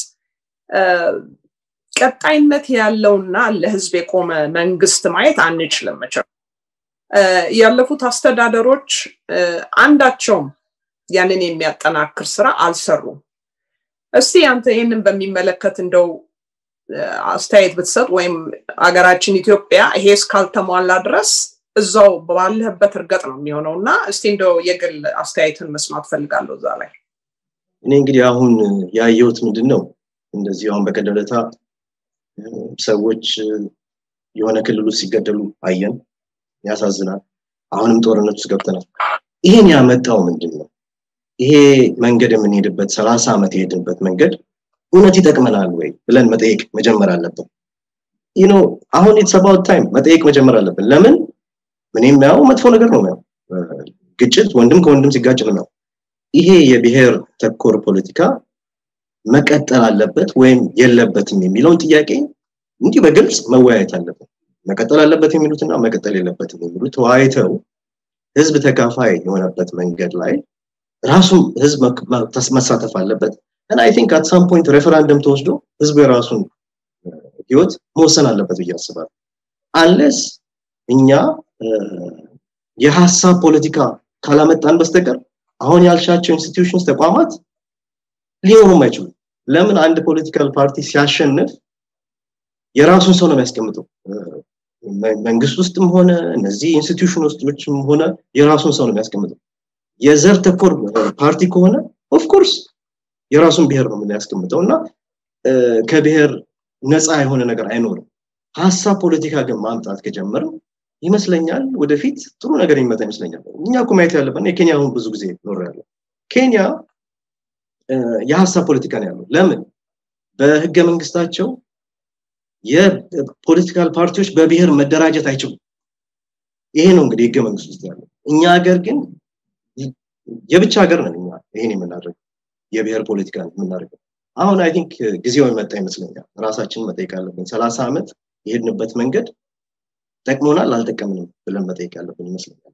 ቀጣይነት ያለውና ለህዝብ የቆመ መንግስት ማየት አንችልም መቼም ያለፉት አስተዳደሮች አንዳቸውም ያንን የሚያጠናክር ስራ አልሰሩም እስቲ አንተ ይህንን በሚመለከት እንደው አስተያየት ብትሰጥ ወይም አገራችን ኢትዮጵያ ይሄ እስካልተሟላ ድረስ እዛው ባለህበት እርገጥ ነው የሚሆነው እና እስቲ እንደው የግል አስተያየትን መስማት ፈልጋለሁ እዛ ላይ እኔ እንግዲህ አሁን ያየሁት ምንድን ነው እንደዚህ አሁን በቀደለታ ሰዎች የሆነ ክልል ውስጥ ሲገደሉ አየን ያሳዝናል አሁንም ጦርነት ውስጥ ገብተናል ይሄን ያመጣው ምንድን ነው ይሄ መንገድ የምንሄድበት ሰላሳ ዓመት የሄድንበት መንገድ እውነት ይጠቅመናል ወይ ብለን መጠየቅ መጀመር አለብን ኖ አሁን የተሰባውት ታይም መጠየቅ መጀመር አለብን ለምን ምን የሚያው መጥፎ ነገር ነው ያው ግጭት ወንድም ከወንድም ሲጋጭ ነው ይሄ የብሔር ተኮር ፖለቲካ መቀጠል አለበት ወይም የለበትም የሚለውን ጥያቄ እንዲህ በግልጽ መወያየት አለበት መቀጠል አለበት የሚሉትና መቀጠል የለበትም የሚሉት ተወያይተው ህዝብ ተካፋይ የሆነበት መንገድ ላይ ራሱም ህዝብ መሳተፍ አለበት እና አይ ቲንክ አት ሳም ፖይንት ሬፈራንደም ተወስዶ ህዝቡ የራሱን ህይወት መወሰን አለበት ብዬ አስባለሁ አንለስ እኛ የሀሳብ ፖለቲካ ካላመጣን በስተቀር አሁን ያልሻቸው ኢንስቲትዩሽንስ ተቋማት ሊኖሩም አይችሉም ለምን አንድ ፖለቲካል ፓርቲ ሲያሸንፍ የራሱን ሰው ነው የሚያስቀምጠው መንግስት ውስጥም ሆነ እነዚህ ኢንስቲትዩሽን ውስጥም ሆነ የራሱን ሰው ነው የሚያስቀምጠው የዘር ተኮር ፓርቲ ከሆነ ኦፍኮርስ የራሱን ብሔር ነው የሚያስቀምጠው እና ከብሔር ነፃ የሆነ ነገር አይኖርም ሀሳብ ፖለቲካ ግን ማምጣት ከጀመርም ይመስለኛል ወደፊት ጥሩ ነገር የሚመጣ ይመስለኛል እኛ እኮ ማየት ያለብን የኬንያ አሁን ብዙ ጊዜ ኖር ያለው ኬንያ የሀሳብ ፖለቲካ ነው ያለው ለምን በህገ መንግስታቸው የፖለቲካል ፓርቲዎች በብሔር መደራጀት አይችሉም ይሄ ነው እንግዲህ ህገ መንግስት ውስጥ ያለው እኛ ሀገር ግን የብቻ ሀገር ነን እኛ ይሄን የምናደርገው የብሔር ፖለቲካ የምናደርገው አሁን አይ ቲንክ ጊዜው የመጣ ይመስለኛል ራሳችንን መጠየቅ አለብን ሰላሳ ዓመት የሄድንበት መንገድ ጠቅሞናል አልጠቀምንም ብለን መጠየቅ ያለብን ይመስለኛል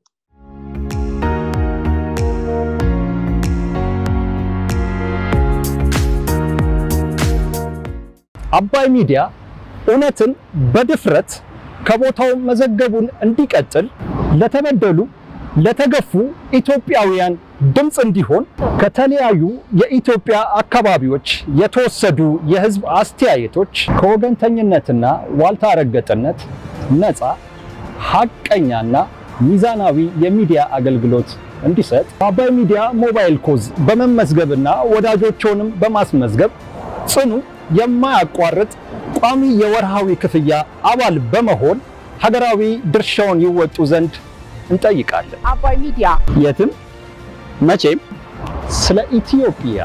አባይ ሚዲያ እውነትን በድፍረት ከቦታው መዘገቡን እንዲቀጥል ለተበደሉ ለተገፉ ኢትዮጵያውያን ድምፅ እንዲሆን ከተለያዩ የኢትዮጵያ አካባቢዎች የተወሰዱ የህዝብ አስተያየቶች ከወገንተኝነትና ዋልታ ረገጥነት ነፃ ሐቀኛና ሚዛናዊ የሚዲያ አገልግሎት እንዲሰጥ በአባይ ሚዲያ ሞባይል ኮዝ በመመዝገብና ወዳጆችንም በማስመዝገብ ጽኑ የማያቋርጥ ቋሚ የወርሃዊ ክፍያ አባል በመሆን ሀገራዊ ድርሻውን ይወጡ ዘንድ እንጠይቃለን። አባይ ሚዲያ የትም መቼም ስለ ኢትዮጵያ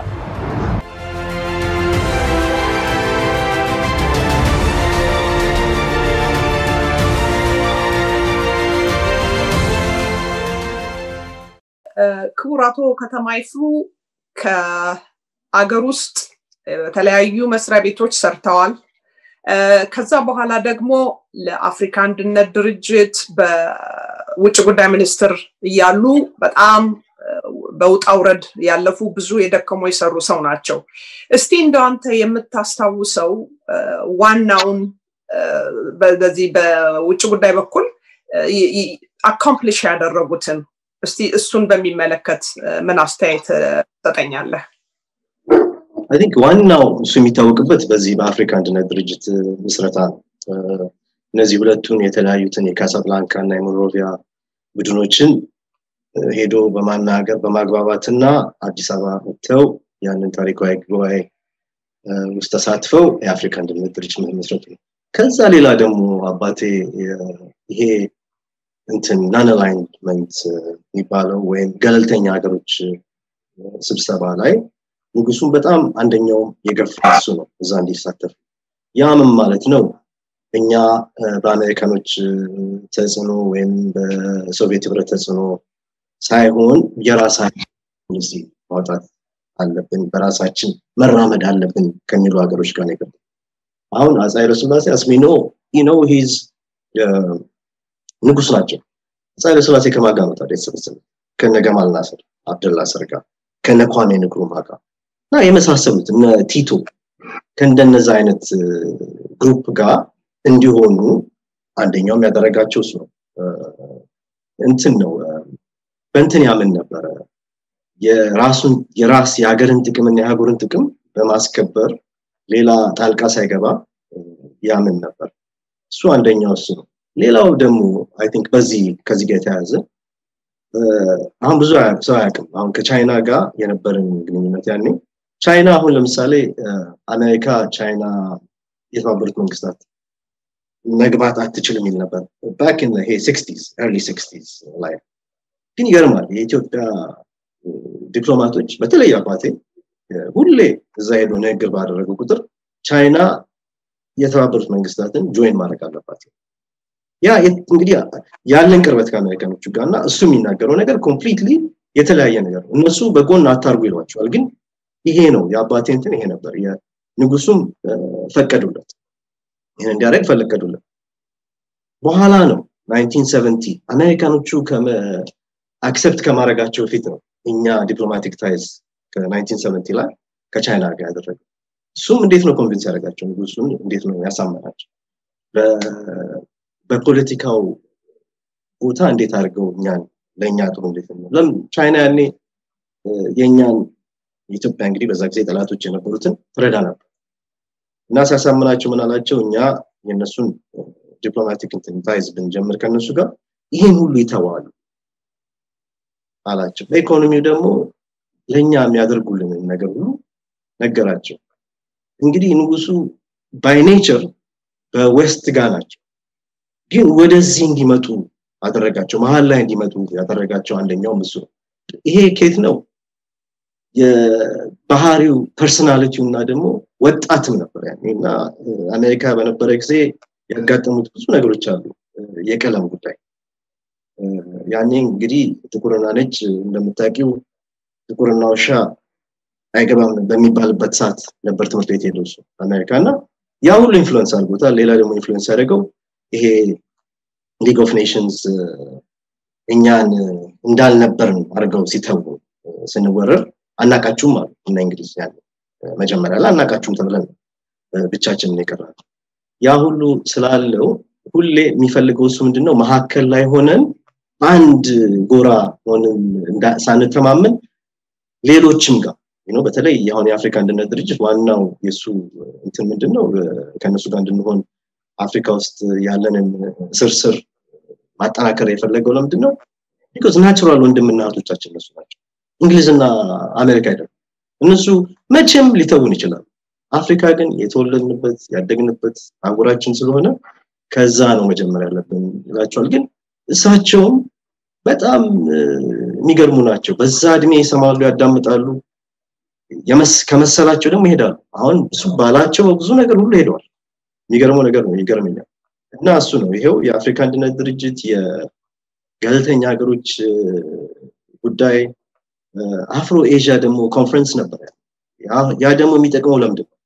ክቡር አቶ ከተማ ይፍሩ ከአገር ውስጥ በተለያዩ መስሪያ ቤቶች ሰርተዋል። ከዛ በኋላ ደግሞ ለአፍሪካ አንድነት ድርጅት በውጭ ጉዳይ ሚኒስትር እያሉ በጣም በውጣ ውረድ ያለፉ ብዙ የደከሙ የሰሩ ሰው ናቸው። እስቲ እንደው አንተ የምታስታውሰው ዋናውን በዚህ በውጭ ጉዳይ በኩል አካምፕሊሽ ያደረጉትን እስቲ እሱን በሚመለከት ምን አስተያየት ትሰጠኛለህ? አይ ቲንክ ዋናው እሱ የሚታወቅበት በዚህ በአፍሪካ አንድነት ድርጅት ምስረታ ነው። እነዚህ ሁለቱን የተለያዩትን የካሳብላንካ እና የሞንሮቪያ ቡድኖችን ሄዶ በማናገር በማግባባትና አዲስ አበባ መጥተው ያንን ታሪካዊ ጉባኤ ውስጥ ተሳትፈው የአፍሪካ አንድነት ድርጅት መስረቱ ነው። ከዛ ሌላ ደግሞ አባቴ ይሄ እንትን ናን አላይንመንት የሚባለው ወይም ገለልተኛ ሀገሮች ስብሰባ ላይ ንጉሱን በጣም አንደኛው የገፋ እሱ ነው እዛ እንዲሳተፍ ያምን ማለት ነው እኛ በአሜሪካኖች ተጽዕኖ ወይም በሶቪየት ህብረት ተጽዕኖ ሳይሆን የራሳችን ፖሊሲ ማውጣት አለብን፣ በራሳችን መራመድ አለብን ከሚሉ ሀገሮች ጋር ነገር አሁን አፄ ኃይለስላሴ አስሚኖ ነው ሂዝ ንጉስ ናቸው። አፄ ኃይለስላሴ ከማን ጋር ነው ታዲያ የተሰበሰቡት? ከነ ገማል ናስር አብደላ ስር ጋር ከነ ኳሜ ንክሩማ ጋር እና የመሳሰሉት እነ ቲቶ ከእንደነዛ አይነት ግሩፕ ጋር እንዲሆኑ አንደኛውም ያደረጋቸው እሱ ነው። እንትን ነው በእንትን ያምን ነበረ የራሱን የራስ የሀገርን ጥቅምና የሀገሩን ጥቅም በማስከበር ሌላ ጣልቃ ሳይገባ ያምን ነበር። እሱ አንደኛው እሱ ነው። ሌላው ደግሞ አይ ቲንክ በዚህ ከዚህ ጋር የተያያዘ አሁን ብዙ ሰው አያውቅም። አሁን ከቻይና ጋር የነበረን ግንኙነት ያኔ ቻይና አሁን ለምሳሌ አሜሪካ ቻይና የተባበሩት መንግስታት መግባት አትችልም የሚል ነበር ባክ ኢን ይሄ ሲክስቲዝ ኤርሊ ሲክስቲዝ ላይ ግን ይገርማል የኢትዮጵያ ዲፕሎማቶች በተለይ አባቴ ሁሌ እዛ ሄዶ ንግግር ባደረገው ቁጥር ቻይና የተባበሩት መንግስታትን ጆይን ማድረግ አለባት ያ እንግዲህ ያለን ቅርበት ከአሜሪካኖቹ ጋር እና እሱ የሚናገረው ነገር ኮምፕሊትሊ የተለያየ ነገር ነው እነሱ በጎን አታርጉ ይሏቸዋል ግን ይሄ ነው የአባቴ እንትን ይሄ ነበር ንጉሱም ፈቀዱለት ይህን እንዲያደርግ ፈለቀዱለት በኋላ ነው 1970 አሜሪካኖቹ አክሰፕት ከማድረጋቸው በፊት ነው እኛ ዲፕሎማቲክ ታይዝ ከ1970 ላይ ከቻይና ጋር ያደረገው እሱም እንዴት ነው ኮንቪንስ ያደረጋቸው ንጉሱን እንዴት ነው ያሳመናቸው በፖለቲካው ቦታ እንዴት አድርገው እኛን ለእኛ ጥሩ እንዴት ነው ለምን ቻይና ያኔ የእኛን ኢትዮጵያ እንግዲህ በዛ ጊዜ ጠላቶች የነበሩትን ትረዳ ነበር እና ሲያሳምናቸው ምን አላቸው እኛ የእነሱን ዲፕሎማቲክ ታይዝ ብንጀምር ከእነሱ ጋር ይህን ሁሉ ይተዋሉ አላቸው በኢኮኖሚው ደግሞ ለእኛ የሚያደርጉልንን ነገር ሁሉ ነገራቸው እንግዲህ ንጉሱ ባይ ኔቸር በዌስት ጋር ናቸው ግን ወደዚህ እንዲመጡ አደረጋቸው መሀል ላይ እንዲመጡ ያደረጋቸው አንደኛው እሱ ነው ይሄ ኬት ነው የባህሪው ፐርሰናሊቲው እና ደግሞ ወጣትም ነበር ያኔ እና አሜሪካ በነበረ ጊዜ ያጋጠሙት ብዙ ነገሮች አሉ የቀለም ጉዳይ ያኔ እንግዲህ ጥቁርና ነጭ እንደምታውቂው ጥቁርና ውሻ አይገባም በሚባልበት ሰዓት ነበር ትምህርት ቤት ሄደው እሱ አሜሪካ እና ያ ሁሉ ኢንፍሉዌንስ አድርጎታል ሌላ ደግሞ ኢንፍሉዌንስ ያደረገው ይሄ ሊግ ኦፍ ኔሽንስ እኛን እንዳልነበርን አድርገው ሲተዉ ስንወረር አናቃችሁም አሉ እና እንግሊዝ ያለ መጀመሪያ ላይ አናቃችሁም ተብለን ብቻችንን የቀራል ያ ሁሉ ስላለው ሁሌ የሚፈልገው እሱ ምንድነው መካከል ላይ ሆነን አንድ ጎራ ሆንን ሳንተማመን ሌሎችም ጋር ነው በተለይ አሁን የአፍሪካ አንድነት ድርጅት ዋናው የሱ እንትን ምንድነው ከእነሱ ጋር እንድንሆን አፍሪካ ውስጥ ያለንን ስርስር ማጠናከር የፈለገው ለምንድን ነው ቢኮዝ ናቹራል ወንድምና እህቶቻችን እነሱ ናቸው እንግሊዝና አሜሪካ አይደለም እነሱ መቼም ሊተውን ይችላሉ አፍሪካ ግን የተወለድንበት ያደግንበት አህጉራችን ስለሆነ ከዛ ነው መጀመር ያለብን ይላቸዋል ግን እሳቸውም በጣም የሚገርሙ ናቸው በዛ እድሜ ይሰማሉ ያዳምጣሉ ከመሰላቸው ደግሞ ይሄዳሉ አሁን እሱ ባላቸው ብዙ ነገር ሁሉ ሄደዋል የሚገርመው ነገር ነው ይገርመኛል እና እሱ ነው ይሄው የአፍሪካ አንድነት ድርጅት የገለልተኛ ሀገሮች ጉዳይ አፍሮ ኤዥያ ደግሞ ኮንፈረንስ ነበር ያ ደግሞ የሚጠቅመው ለምንድን ነው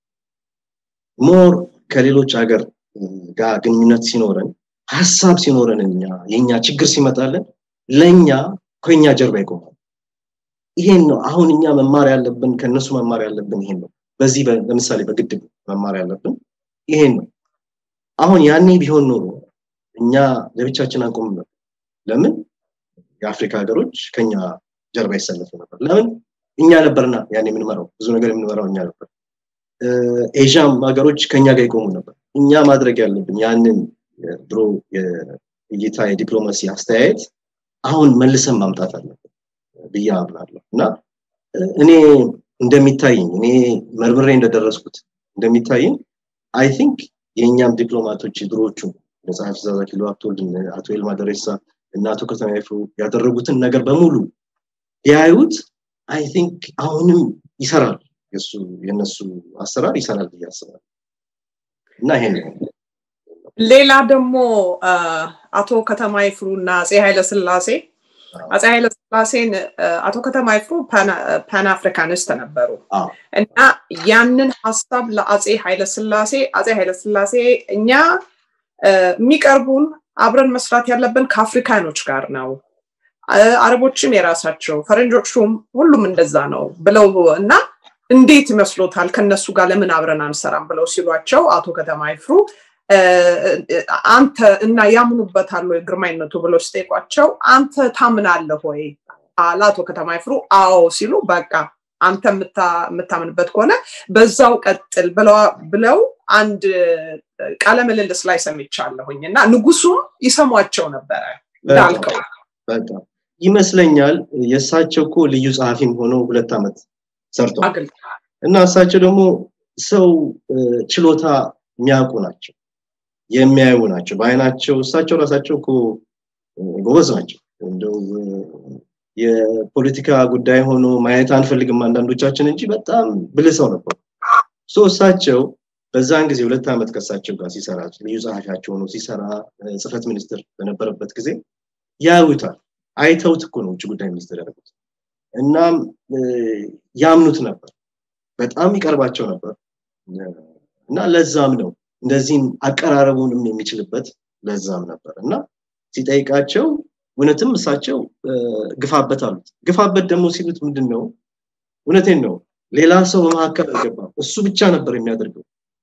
ሞር ከሌሎች ሀገር ጋር ግንኙነት ሲኖረን ሀሳብ ሲኖረን እኛ የኛ ችግር ሲመጣለን ለኛ ከኛ ጀርባ ይቆማል ይሄን ነው አሁን እኛ መማር ያለብን ከነሱ መማር ያለብን ይሄን ነው በዚህ ለምሳሌ በግድብ መማር ያለብን ይሄን ነው አሁን ያኔ ቢሆን ኖሮ እኛ ለብቻችን አንቆም ነበር ለምን የአፍሪካ ሀገሮች ከኛ ጀርባ ይሰለፉ ነበር ለምን እኛ ነበርና ያኔ የምንመራው ብዙ ነገር የምንመራው እኛ ነበር ኤዥያም ሀገሮች ከኛ ጋር ይቆሙ ነበር እኛ ማድረግ ያለብን ያንን ድሮ የእይታ የዲፕሎማሲ አስተያየት አሁን መልሰን ማምጣት አለብን ብዬ አምናለሁ እና እኔ እንደሚታይኝ እኔ መርምሬ እንደደረስኩት እንደሚታይኝ አይ ቲንክ የእኛም ዲፕሎማቶች ድሮዎቹ ጸሐፊ ትእዛዝ አክሊሉ ሀብተወልድ አቶ ይልማ ደሬሳ እና አቶ ከተማ ይፍሩ ያደረጉትን ነገር በሙሉ ቢያዩት አይ ቲንክ አሁንም ይሰራል የሱ የነሱ አሰራር ይሰራል ብዬ አስባለሁ እና ይሄ ነው ሌላ ደግሞ አቶ ከተማ ይፍሩ እና አፄ ኃይለስላሴ አፄ ኃይለስላሴን አቶ ከተማ ይፍሩ ፓን አፍሪካኒስት ነበሩ እና ያንን ሀሳብ ለአፄ ኃይለስላሴ አፄ ኃይለስላሴ እኛ የሚቀርቡን አብረን መስራት ያለብን ከአፍሪካኖች ጋር ነው አረቦችም የራሳቸው ፈረንጆቹም ሁሉም እንደዛ ነው ብለው እና እንዴት ይመስሎታል ከነሱ ጋር ለምን አብረን አንሰራም ብለው ሲሏቸው አቶ ከተማ ይፍሩ አንተ እና ያምኑበታል ወይ ግርማይነቱ ብለው ሲጠይቋቸው አንተ ታምናለህ ወይ አለ አቶ ከተማ ይፍሩ አዎ ሲሉ በቃ አንተ የምታምንበት ከሆነ በዛው ቀጥል ብለው አንድ ቃለ ምልልስ ላይ ሰምቻለሁኝ እና ንጉሱም ይሰሟቸው ነበረ እንዳልከው በጣም ይመስለኛል የእሳቸው እኮ ልዩ ጸሐፊም ሆነው ሁለት ዓመት ሰርተዋል እና እሳቸው ደግሞ ሰው ችሎታ የሚያውቁ ናቸው የሚያዩ ናቸው በአይናቸው እሳቸው ራሳቸው እኮ ጎበዝ ናቸው እንደው የፖለቲካ ጉዳይ ሆኖ ማየት አንፈልግም አንዳንዶቻችን እንጂ በጣም ብልህ ሰው ነበሩ ሶ እሳቸው በዛን ጊዜ ሁለት ዓመት ከእሳቸው ጋር ሲሰራ ልዩ ጸሐፊያቸው ሆኖ ሲሰራ ጽህፈት ሚኒስትር በነበረበት ጊዜ ያዩታል አይተውት እኮ ነው ውጭ ጉዳይ ሚኒስትር ያደረጉት እናም ያምኑት ነበር በጣም ይቀርባቸው ነበር እና ለዛም ነው እንደዚህም አቀራረቡንም የሚችልበት ለዛም ነበር እና ሲጠይቃቸው እውነትም እሳቸው ግፋበት አሉት ግፋበት ደግሞ ሲሉት ምንድን ነው እውነቴን ነው ሌላ ሰው በመካከል አልገባም እሱ ብቻ ነበር የሚያደርገው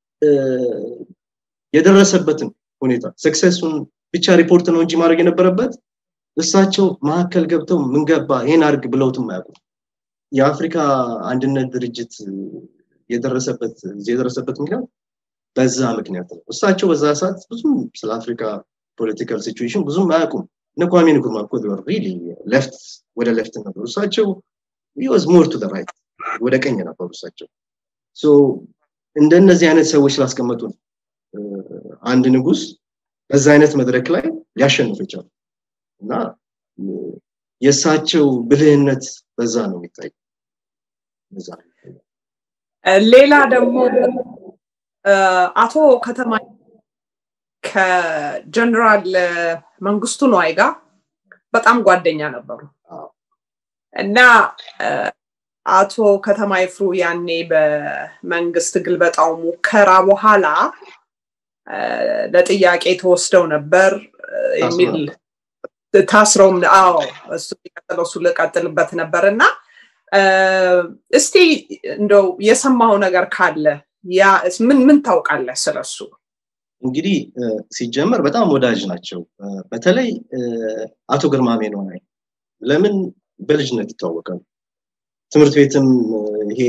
የደረሰበትን ሁኔታ ሰክሰሱን ብቻ ሪፖርት ነው እንጂ ማድረግ የነበረበት እሳቸው መካከል ገብተው ምን ገባ ይሄን አርግ ብለውትም አያውቁም የአፍሪካ አንድነት ድርጅት የደረሰበት የደረሰበት ምክንያት በዛ ምክንያት ነው እሳቸው በዛ ሰዓት ብዙም ስለ አፍሪካ ፖለቲካል ሲቹዌሽን ብዙም አያውቁም እነ ኳሜ ንኩርማ እኮ ሪሊ ሌፍት ወደ ሌፍት ነበሩ እሳቸው ወዝ ሞር ቱ ራይት ወደ ቀኝ ነበሩ እሳቸው እንደነዚህ አይነት ሰዎች ስላስቀመጡ ነው አንድ ንጉስ በዛ አይነት መድረክ ላይ ሊያሸንፍ ይቻሉ እና የእሳቸው ብልህነት በዛ ነው የሚታይ ሌላ ደግሞ አቶ ከተማ ከጀነራል መንግስቱ ነዋይ ጋር በጣም ጓደኛ ነበሩ እና አቶ ከተማ ይፍሩ ያኔ በመንግስት ግልበጣው ሙከራ በኋላ ለጥያቄ ተወስደው ነበር የሚል ታስረውም አዎ እሱ ሊቀጥለው እሱ ልቀጥልበት ነበር እና እስቲ እንደው የሰማው ነገር ካለ ያ ምን ምን ታውቃለህ ስለሱ እንግዲህ ሲጀመር በጣም ወዳጅ ናቸው በተለይ አቶ ግርማሜ ነው ለምን በልጅነት ይታወቃሉ ትምህርት ቤትም ይሄ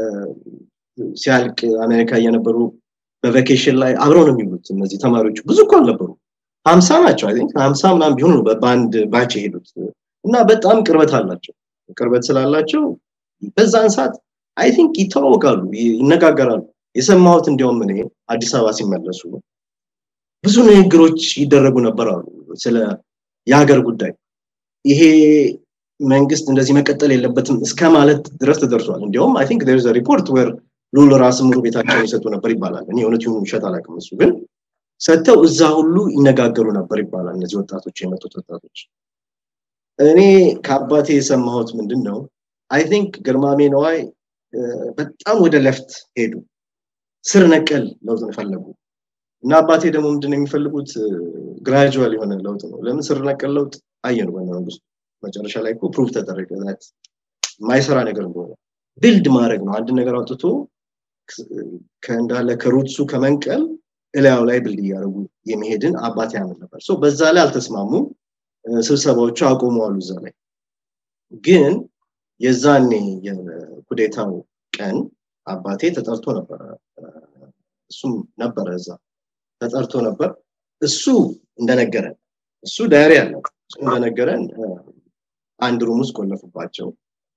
ሲያልቅ አሜሪካ እየነበሩ በቬኬሽን ላይ አብረው ነው የሚሉት እነዚህ ተማሪዎች ብዙ እኮ አልነበሩ ሀምሳ ናቸው አይ ሀምሳ ምናም ቢሆኑ ነው በአንድ ባች የሄዱት እና በጣም ቅርበት አላቸው ቅርበት ስላላቸው በዛን ሰዓት አይ ቲንክ ይተዋወቃሉ ይነጋገራሉ የሰማሁት እንዲያውም እኔ አዲስ አበባ ሲመለሱ ብዙ ንግግሮች ይደረጉ ነበር አሉ ስለ የሀገር ጉዳይ ይሄ መንግስት እንደዚህ መቀጠል የለበትም እስከ ማለት ድረስ ተደርሷል እንዲያውም አይ ቲንክ ዜር ሪፖርት ወር ሉል ራስ ምሩ ቤታቸውን ይሰጡ ነበር ይባላል እኔ እውነት ይሁኑ ውሸት አላውቅም እሱ ግን ሰጥተው እዛ ሁሉ ይነጋገሩ ነበር ይባላል እነዚህ ወጣቶች የመጡት ወጣቶች እኔ ከአባቴ የሰማሁት ምንድን ነው አይ ቲንክ ግርማሜ ነዋይ በጣም ወደ ለፍት ሄዱ ስር ነቀል ለውጥ ፈለጉ እና አባቴ ደግሞ ምንድን የሚፈልጉት ግራጁዋል የሆነ ለውጥ ነው ለምን ስር ነቀል ለውጥ አየን በነ መንግስቱ መጨረሻ ላይ እኮ ፕሩቭ ተደረገ የማይሰራ ነገር እንደሆነ ቢልድ ማድረግ ነው አንድ ነገር አውጥቶ ከእንዳለ ከሩትሱ ከመንቀል እላያው ላይ ብልድ እያደረጉ የመሄድን አባት ያምን ነበር በዛ ላይ አልተስማሙም ስብሰባዎቹ አቆመዋሉ እዛ ላይ ግን የዛኔ የኩዴታው ቀን አባቴ ተጠርቶ ነበረ እሱም ነበረ እዛ ተጠርቶ ነበር እሱ እንደነገረን እሱ ዳያሪ አለው እሱ እንደነገረን አንድ ሩም ውስጥ ቆለፉባቸው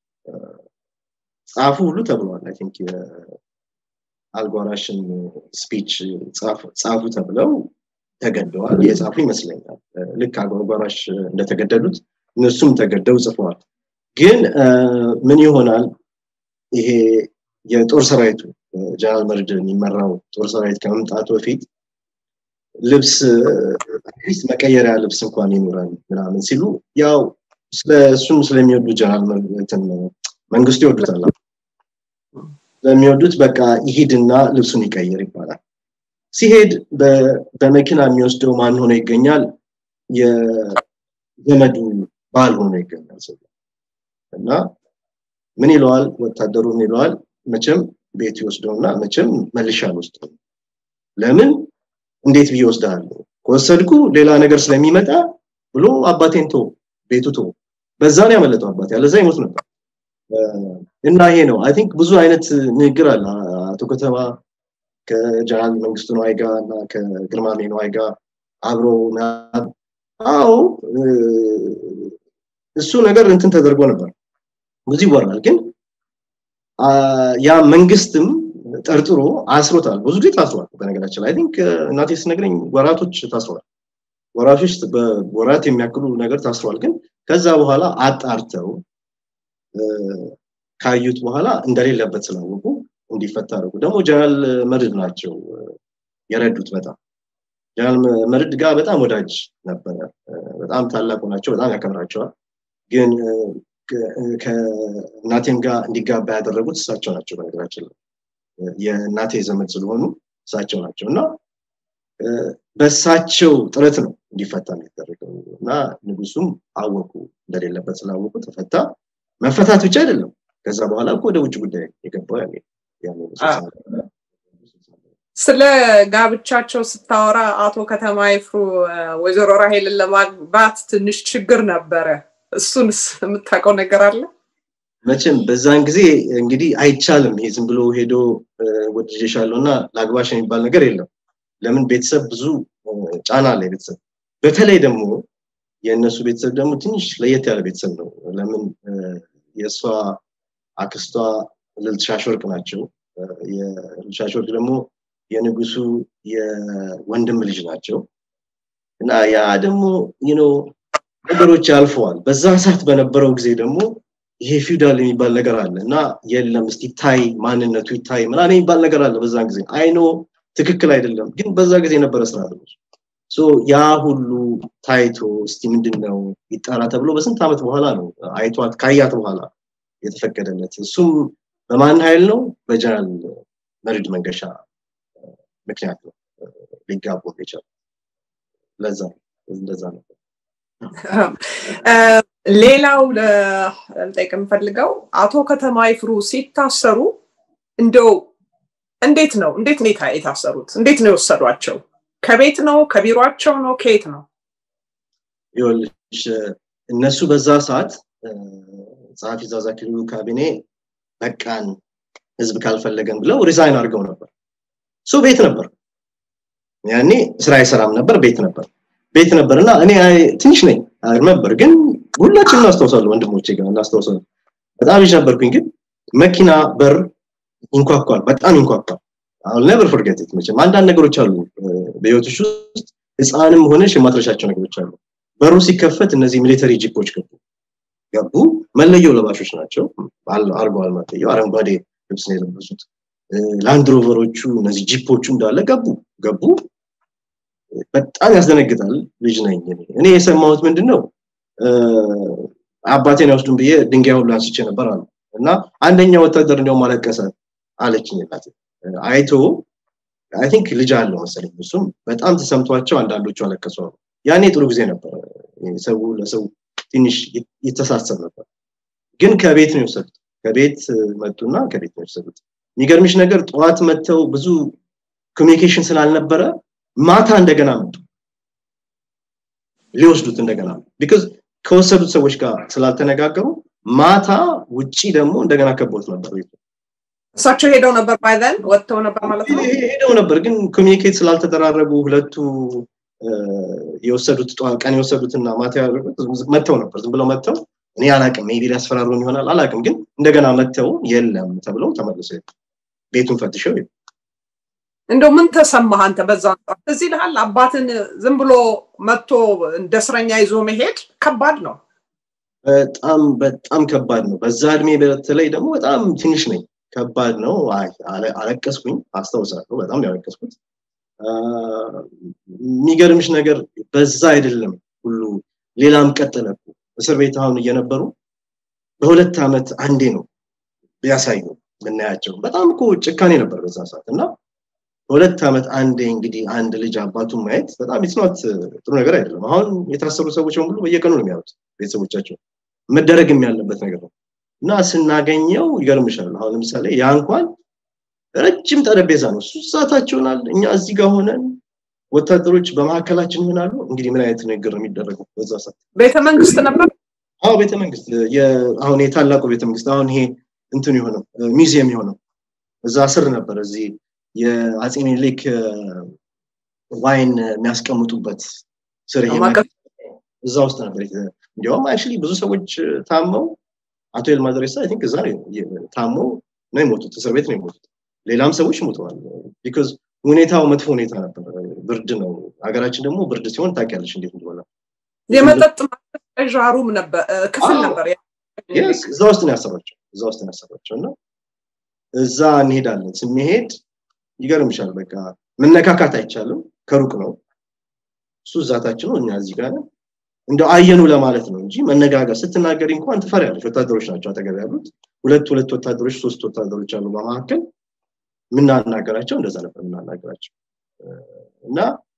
ጻፉ ሁሉ ተብለዋል አይ ቲንክ የአልጓራሽን ስፒች ጻፉ ተብለው ተገደዋል የጻፉ ይመስለኛል ልክ አጓጓራሽ እንደተገደሉት እነሱም ተገደው ጽፈዋል ግን ምን ይሆናል ይሄ የጦር ሰራዊቱ ጀነራል መርድ የሚመራው ጦር ሰራዊት ከመምጣቱ በፊት ልብስ አትሊስት መቀየሪያ ልብስ እንኳን ይኖራል ምናምን ሲሉ ያው ስለ እሱም ስለሚወዱ ጀነራል መንግስቱ ይወዱታል ስለሚወዱት በቃ ይሂድና ልብሱን ይቀይር ይባላል ሲሄድ በመኪና የሚወስደው ማን ሆኖ ይገኛል የዘመዱ ባል ሆኖ ይገኛል ሰው እና ምን ይለዋል ወታደሩ ምን ይለዋል መቼም ቤት ይወስደውና መቼም መልሻ አልወስደውም ለምን እንዴት ብዬ ወስዳለሁ ከወሰድኩ ሌላ ነገር ስለሚመጣ ብሎ አባቴን ቶ ቤቱ ቶ በዛ ነው ያመለጠው አባቴ ያለዛ ይሞት ነበር እና ይሄ ነው አይ ቲንክ ብዙ አይነት ንግግር አለ አቶ ከተማ ከጀነራል መንግስቱ ነዋይ ጋር እና ከግርማሜ ነዋይ ጋር አብሮ አዎ እሱ ነገር እንትን ተደርጎ ነበር ብዙ ይወራል ግን ያ መንግስትም ጠርጥሮ አስሮታል ብዙ ጊዜ ታስሯል በነገራችን ላይ ቲንክ እናቴ ስነግረኝ ወራቶች ታስሯል ወራቶች በወራት የሚያክሉ ነገር ታስሯል ግን ከዛ በኋላ አጣርተው ካዩት በኋላ እንደሌለበት ስላወቁ እንዲፈታ አደረጉ ደግሞ ጀነራል መርድ ናቸው የረዱት በጣም ጀነራል መርድ ጋር በጣም ወዳጅ ነበረ በጣም ታላቁ ናቸው በጣም ያከብራቸዋል ግን ከእናቴም ጋር እንዲጋባ ያደረጉት እሳቸው ናቸው በነገራችን ላይ የእናቴ ዘመድ ስለሆኑ እሳቸው ናቸው እና በእሳቸው ጥረት ነው እንዲፈታ የሚደረገው እና ንጉሱም አወቁ እንደሌለበት ስላወቁ ተፈታ መፈታት ብቻ አይደለም ከዛ በኋላ እኮ ወደ ውጭ ጉዳይ የገባው ያኔ ስለ ጋብቻቸው ስታወራ አቶ ከተማ ይፍሩ ወይዘሮ ራሄልን ለማግባት ትንሽ ችግር ነበረ እሱንስ የምታውቀው ነገር አለ መቼም በዛን ጊዜ እንግዲህ አይቻልም ይሄ ዝም ብሎ ሄዶ ወድጄሻለሁ እና ላግባሽ የሚባል ነገር የለም ለምን ቤተሰብ ብዙ ጫና አለ ቤተሰብ በተለይ ደግሞ የእነሱ ቤተሰብ ደግሞ ትንሽ ለየት ያለ ቤተሰብ ነው ለምን የእሷ አክስቷ ልልት ሻሽወርቅ ናቸው የልልት ሻሽወርቅ ደግሞ የንጉሱ የወንድም ልጅ ናቸው እና ያ ደግሞ ነገሮች ያልፈዋል በዛ ሰዓት በነበረው ጊዜ ደግሞ ይሄ ፊውዳል የሚባል ነገር አለ እና የለም እስቲ ታይ ማንነቱ ይታይ ምናምን የሚባል ነገር አለ በዛን ጊዜ አይኖ ትክክል አይደለም ግን በዛ ጊዜ የነበረ ስርዓት ነው ያ ሁሉ ታይቶ እስቲ ምንድን ነው ይጣራ ተብሎ በስንት ዓመት በኋላ ነው አይቷት ካያት በኋላ የተፈቀደለት እሱም በማን ኃይል ነው በጀነራል መርድ መንገሻ ምክንያት ነው ሊጋቡ የቻሉ ለዛ እንደዛ ነበር ሌላው ልጠይቅ የምፈልገው አቶ ከተማ ይፍሩ ሲታሰሩ እንደው እንዴት ነው እንዴት ነው የታሰሩት እንዴት ነው የወሰዷቸው ከቤት ነው ከቢሮቸው ነው ከየት ነው ይኸውልሽ እነሱ በዛ ሰዓት ጸሐፊ ዛዛ ክልሉ ካቢኔ በቃን ህዝብ ካልፈለገን ብለው ሪዛይን አድርገው ነበር እሱ ቤት ነበር ያኔ ስራ አይሰራም ነበር ቤት ነበር ቤት ነበር እና እኔ ትንሽ ነኝ ነበር ግን ሁላችን እናስታውሳለሁ ወንድሞቼ ጋር እናስታውሳለሁ በጣም ልጅ ነበርኩኝ ግን መኪና በር ይንኳኳል በጣም ይንኳኳል አሁን ነበር ፎርጌት መቼም አንዳንድ ነገሮች አሉ በህይወትሽ ውስጥ ህፃንም ሆነሽ የማትረሻቸው ነገሮች አሉ በሩ ሲከፈት እነዚህ ሚሊተሪ ጂፖች ገቡ ገቡ መለየው ለባሾች ናቸው አርገዋል መለየው አረንጓዴ ልብስ ነው የለበሱት ላንድሮቨሮቹ እነዚህ ጂፖቹ እንዳለ ገቡ ገቡ በጣም ያስደነግጣል ልጅ ነኝ እኔ የሰማሁት ምንድን ነው አባቴን ያወስዱን ብዬ ድንጋይ ሁሉ አንስቼ ነበር አሉ እና አንደኛ ወታደር እንዲያውም አለቀሰ አለችኝ እናቴ አይቶ አይ ቲንክ ልጅ አለው መሰለኝ እሱም በጣም ተሰምቷቸው አንዳንዶቹ አለቀሱ አሉ ያኔ ጥሩ ጊዜ ነበር ሰው ለሰው ትንሽ ይተሳሰብ ነበር ግን ከቤት ነው የወሰዱት ከቤት መጡና ከቤት ነው የወሰዱት የሚገርምሽ ነገር ጠዋት መጥተው ብዙ ኮሚኒኬሽን ስላልነበረ ማታ እንደገና መጡ ሊወስዱት እንደገና ቢካዝ ከወሰዱት ሰዎች ጋር ስላልተነጋገሩ ማታ ውጪ ደግሞ እንደገና ከቦት ነበር ቤቱ እሳቸው ሄደው ነበር ባይዘን ወጥተው ነበር ማለት ነው ሄደው ነበር ግን ኮሚኒኬት ስላልተደራረጉ ሁለቱ የወሰዱት ቀን የወሰዱትና ማታ ያደረጉት መጥተው ነበር ዝም ብለው መጥተው እኔ አላቅም ሜቢ ሊያስፈራሩን ይሆናል አላቅም ግን እንደገና መጥተው የለም ተብለው ተመልሰው ቤቱን ፈትሸው እንደው ምን ተሰማህ አንተ በዛ እዚህ ልሃል አባትን ዝም ብሎ መጥቶ እንደ እስረኛ ይዞ መሄድ ከባድ ነው በጣም በጣም ከባድ ነው በዛ እድሜ በተለይ ደግሞ በጣም ትንሽ ነኝ ከባድ ነው አለቀስኩኝ አስታውሳለሁ በጣም ያለቀስኩት የሚገርምሽ ነገር በዛ አይደለም ሁሉ ሌላም ቀጠለ እስር ቤት አሁን እየነበሩ በሁለት ዓመት አንዴ ነው ቢያሳዩ ምናያቸው በጣም እኮ ጭካኔ ነበር በዛ ሰዓት እና በሁለት ዓመት አንዴ እንግዲህ አንድ ልጅ አባቱን ማየት በጣም ኢትኖት ጥሩ ነገር አይደለም አሁን የታሰሩ ሰዎች በሙሉ በየቀኑ ነው የሚያዩት ቤተሰቦቻቸው መደረግም ያለበት ነገር ነው እና ስናገኘው ይገርምሻል አሁን ለምሳሌ ያ እንኳን ረጅም ጠረጴዛ ነው እሱ ሰዓታቸውናል እኛ እዚህ ጋር ሆነን ወታደሮች በመካከላችን ይሆናሉ እንግዲህ ምን አይነት ንግግር ነው የሚደረገው በዛ ሰዓት ቤተመንግስት ነበር አዎ ቤተመንግስት አሁን የታላቁ ቤተመንግስት አሁን ይሄ እንትን የሆነው ሚዚየም የሆነው እዛ ስር ነበር እዚህ የአጼ ሚኒሊክ ዋይን የሚያስቀምጡበት ስር እዛ ውስጥ ነበር እንዲያውም አክቹሊ ብዙ ሰዎች ታመው አቶ ኤልማ ደሬሳ አይ ቲንክ እዛ ነው ታመው ነው የሞቱት እስር ቤት ነው የሞቱት ሌላም ሰዎች ሞተዋል ቢካዝ ሁኔታው መጥፎ ሁኔታ ነበር ብርድ ነው ሀገራችን ደግሞ ብርድ ሲሆን ታውቂያለሽ እንዴት እንደሆነ የመጠጥ ማቀዝቀዣ ሩም ነበር ክፍል ነበር እዛ ውስጥ ነው ያሰሯቸው እዛ ውስጥ ነው ያሰሯቸው እና እዛ እንሄዳለን ስንሄድ ይገርምሻል በቃ መነካካት አይቻልም ከሩቅ ነው እሱ እዛታችን ነው እኛ እዚህ ጋር እንደው አየኑ ለማለት ነው እንጂ መነጋገር ስትናገሪ እንኳን ትፈሪያለሽ ወታደሮች ናቸው አጠገብ ያሉት ሁለት ሁለት ወታደሮች ሶስት ወታደሮች አሉ በመካከል የምናናገራቸው እንደዛ ነበር የምናናገራቸው እና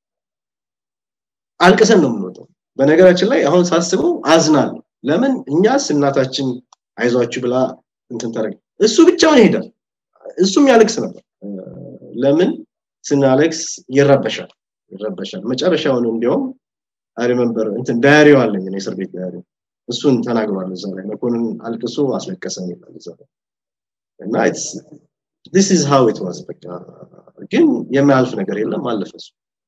አልቅሰን ነው የምንወጣው በነገራችን ላይ አሁን ሳስበው አዝናለሁ ለምን እኛስ እናታችን አይዟችሁ ብላ እንትን ታደረግ እሱ ብቻውን ይሄዳል እሱም ያለቅስ ነበር ለምን ስናለቅስ ይረበሻል ይረበሻል መጨረሻውን እንዲያውም አሪመንበር እንትን ዳያሪው አለኝ ነው እስር ቤት ዳያሪ እሱን ተናግሯል እዛ ላይ መኮንን አልቅሶ አስለቀሰን ይላል እዛ ላይ እና this is how it was በቃ ግን የማያልፍ ነገር የለም አለፈ እሱ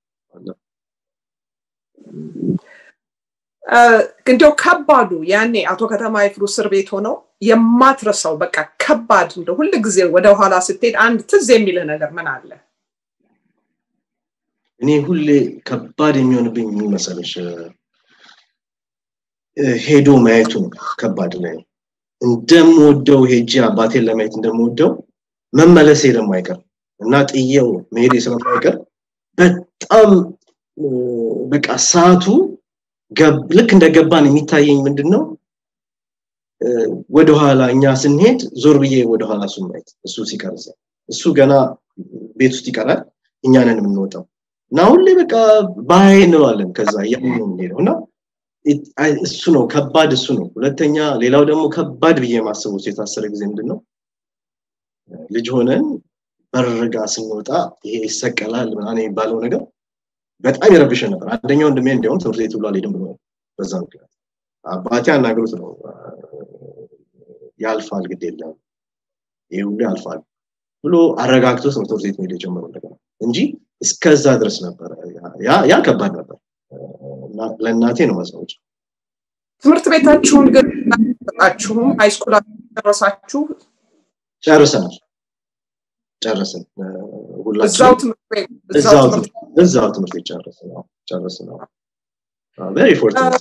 እንዲያው ከባዱ ያኔ አቶ ከተማ ይፍሩ እስር ቤት ሆነው የማትረሳው በቃ ከባድ እንደ ሁል ጊዜ ወደ ኋላ ስትሄድ አንድ ትዝ የሚልህ ነገር ምን አለ እኔ ሁሌ ከባድ የሚሆንብኝ ምን መሰለሽ ሄዶ ማየቱ ነው ከባድ ላይ እንደምወደው ሄጄ አባቴን ለማየት እንደምወደው መመለሴ ደግሞ አይቀር እና ጥየው መሄዴ ስለማይቀር በጣም በቃ ሰዓቱ ልክ እንደገባን የሚታየኝ ምንድን ነው ወደኋላ እኛ ስንሄድ ዞር ብዬ ወደኋላ እሱ ማየት እሱ ሲቀርዘ እሱ ገና ቤት ውስጥ ይቀራል እኛንን የምንወጣው እና ሁሌ በቃ ባይ እንለዋለን ከዛ እያምን ነው የምንሄደው እና እሱ ነው ከባድ እሱ ነው ሁለተኛ ሌላው ደግሞ ከባድ ብዬ የማስበው የታሰረ ጊዜ ምንድን ነው ልጅ ሆነን በርጋ ስንወጣ ይሄ ይሰቀላል ምናምን የሚባለው ነገር በጣም ይረብሸን ነበር አንደኛው ወንድሜ እንዲያውም ትምህርት ቤት ብሎ አልሄድም ብሎ በዛ ምክንያት አባቴ አናግሮት ነው ያልፋል ግድ የለም ይህ ሁሉ ያልፋል ብሎ አረጋግቶት ነው ትምህርት ቤት መሄድ የጀመረው እንደገና እንጂ እስከዛ ድረስ ነበር ያ ከባድ ነበር ለእናቴ ነው ማስታወጫ ትምህርት ቤታችሁን ግን ጣችሁም ሃይስኩል ጨረሳችሁ ጨርሰናል ጨረስን እዛው ትምህርት ቤት እዛው ትምህርት ቤት ጨረስን ጨረስን ቬሪ ፎርቹኔት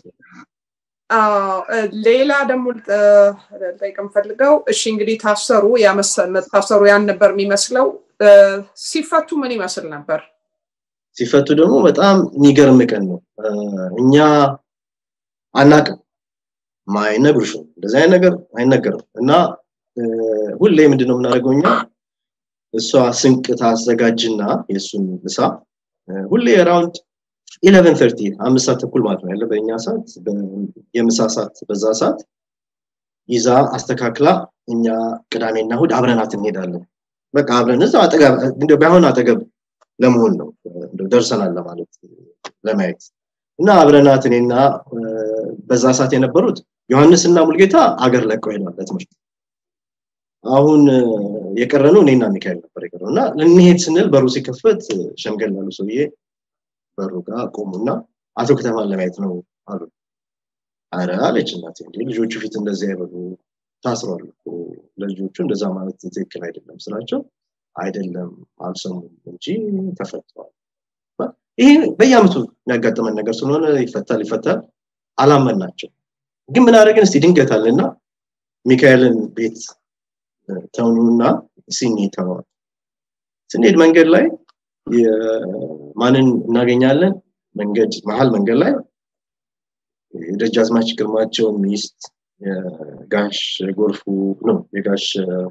ሌላ ደግሞ ጠይቅ የምፈልገው እሺ እንግዲህ ታሰሩ ታሰሩ ያን ነበር የሚመስለው ሲፈቱ ምን ይመስል ነበር ሲፈቱ ደግሞ በጣም የሚገርም ቀን ነው እኛ አናቅም አይነግሩሽም እንደዚህ አይነት ነገር አይነገርም እና ሁሌ ምንድነው የምናደርገው እኛ እሷ ስንቅ ታዘጋጅና የእሱን ምሳ ሁሌ ራውንድ ኢለቨን ተርቲ አምስት ሰዓት ተኩል ማለት ነው ያለ በእኛ ሰዓት የምሳ ሰዓት በዛ ሰዓት ይዛ አስተካክላ እኛ ቅዳሜና እሁድ አብረናት እንሄዳለን በቃ አብረን እዛ አጠገብ ባይሆን አጠገብ ለመሆን ነው ደርሰናል ለማለት ለማየት እና አብረናት እኔና በዛ ሰዓት የነበሩት ዮሐንስ እና ሙልጌታ አገር ለቀው ሄዷል ለትምህርት አሁን የቀረነው እኔና ሚካኤል ነበር የቀረው እና ልንሄድ ስንል በሩ ሲከፈት ሸምገል ያሉ ሰውዬ በሩ ጋር ቆሙና አቶ ከተማን ለማየት ነው አሉ አረ አለች እናቴ እንዴ ልጆቹ ፊት እንደዚህ አይበሉ ታስሯል ለልጆቹ እንደዛ ማለት ትክክል አይደለም ስላቸው አይደለም አልሰሙም እንጂ ተፈተዋል ይሄ በየአመቱ የሚያጋጥመን ነገር ስለሆነ ይፈታል ይፈታል አላመን ናቸው ግን ምን አደረግን እስቲ ድንገት አለና ሚካኤልን ቤት ተውኑና ሲኒ ተዋል ስንሄድ መንገድ ላይ ማንን እናገኛለን? መንገድ መሀል መንገድ ላይ የደጃዝማች ግርማቸው ሚስት የጋሽ ጎርፉ ነው የጋሽ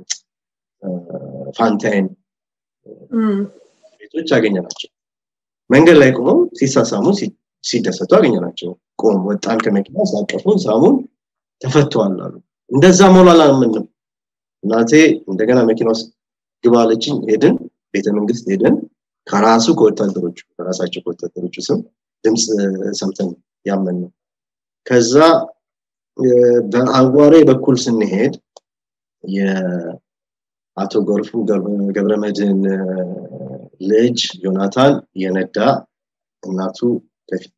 ፋንታይን ቤቶች አገኘናቸው። መንገድ ላይ ቆመው ሲሳሳሙ ሲደሰቱ አገኘናቸው። ቆም ወጣን ከመኪና ሳቀፉን፣ ሳሙን፣ ተፈተዋል አሉ። እንደዛ መሆን አላምንም። እናቴ እንደገና መኪና ውስጥ ግባ አለችኝ። ሄድን፣ ቤተ መንግስት ሄድን። ከራሱ ከወታደሮቹ ከራሳቸው ከወታደሮቹ ስም ድምፅ ሰምተን ያመን ነው። ከዛ በአዋሬ በኩል ስንሄድ የአቶ ጎርፉ ገብረመድህን ልጅ ዮናታን የነዳ እናቱ ከፊት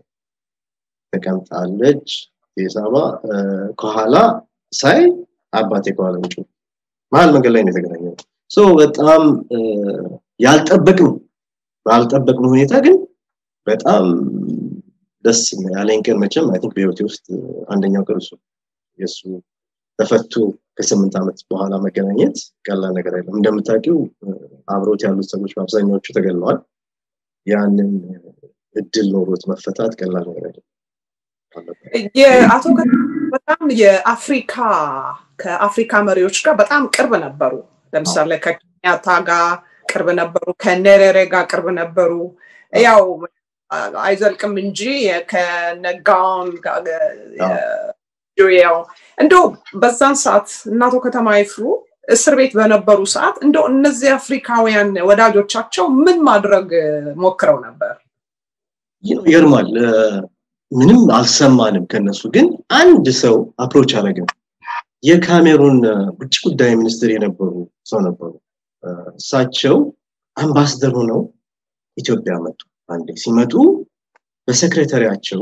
ተቀምጣለች። የሳባ ከኋላ ሳይ አባቴ ከኋላ ውጭ መሀል መንገድ ላይ ነው የተገናኘው። ሶ በጣም ያልጠበቅም ባልጠበቅም ሁኔታ ግን በጣም ደስ ያለኝ ቀን መቼም አይ ቲንክ በህይወቴ ውስጥ አንደኛው ቀን እሱ የእሱ ተፈቶ ከስምንት ዓመት በኋላ መገናኘት ቀላል ነገር አይደለም። እንደምታውቂው አብሮት ያሉት ሰዎች በአብዛኛዎቹ ተገለዋል። ያንን እድል ኖሮት መፈታት ቀላል ነገር አይደለም። የአቶ በጣም የአፍሪካ ከአፍሪካ መሪዎች ጋር በጣም ቅርብ ነበሩ። ለምሳሌ ከኬንያታ ጋር ቅርብ ነበሩ፣ ከኔሬሬ ጋር ቅርብ ነበሩ። ያው አይዘልቅም እንጂ ከነጋውን ያው እንደው በዛን ሰዓት እናቶ ከተማ ይፍሩ እስር ቤት በነበሩ ሰዓት እንደው እነዚህ አፍሪካውያን ወዳጆቻቸው ምን ማድረግ ሞክረው ነበር? ይገርማል። ምንም አልሰማንም ከነሱ ግን አንድ ሰው አፕሮች አደረግን። የካሜሩን ውጭ ጉዳይ ሚኒስትር የነበሩ ሰው ነበሩ። እሳቸው አምባስደር ሆነው ኢትዮጵያ መጡ። አንዴ ሲመጡ በሰክሬታሪያቸው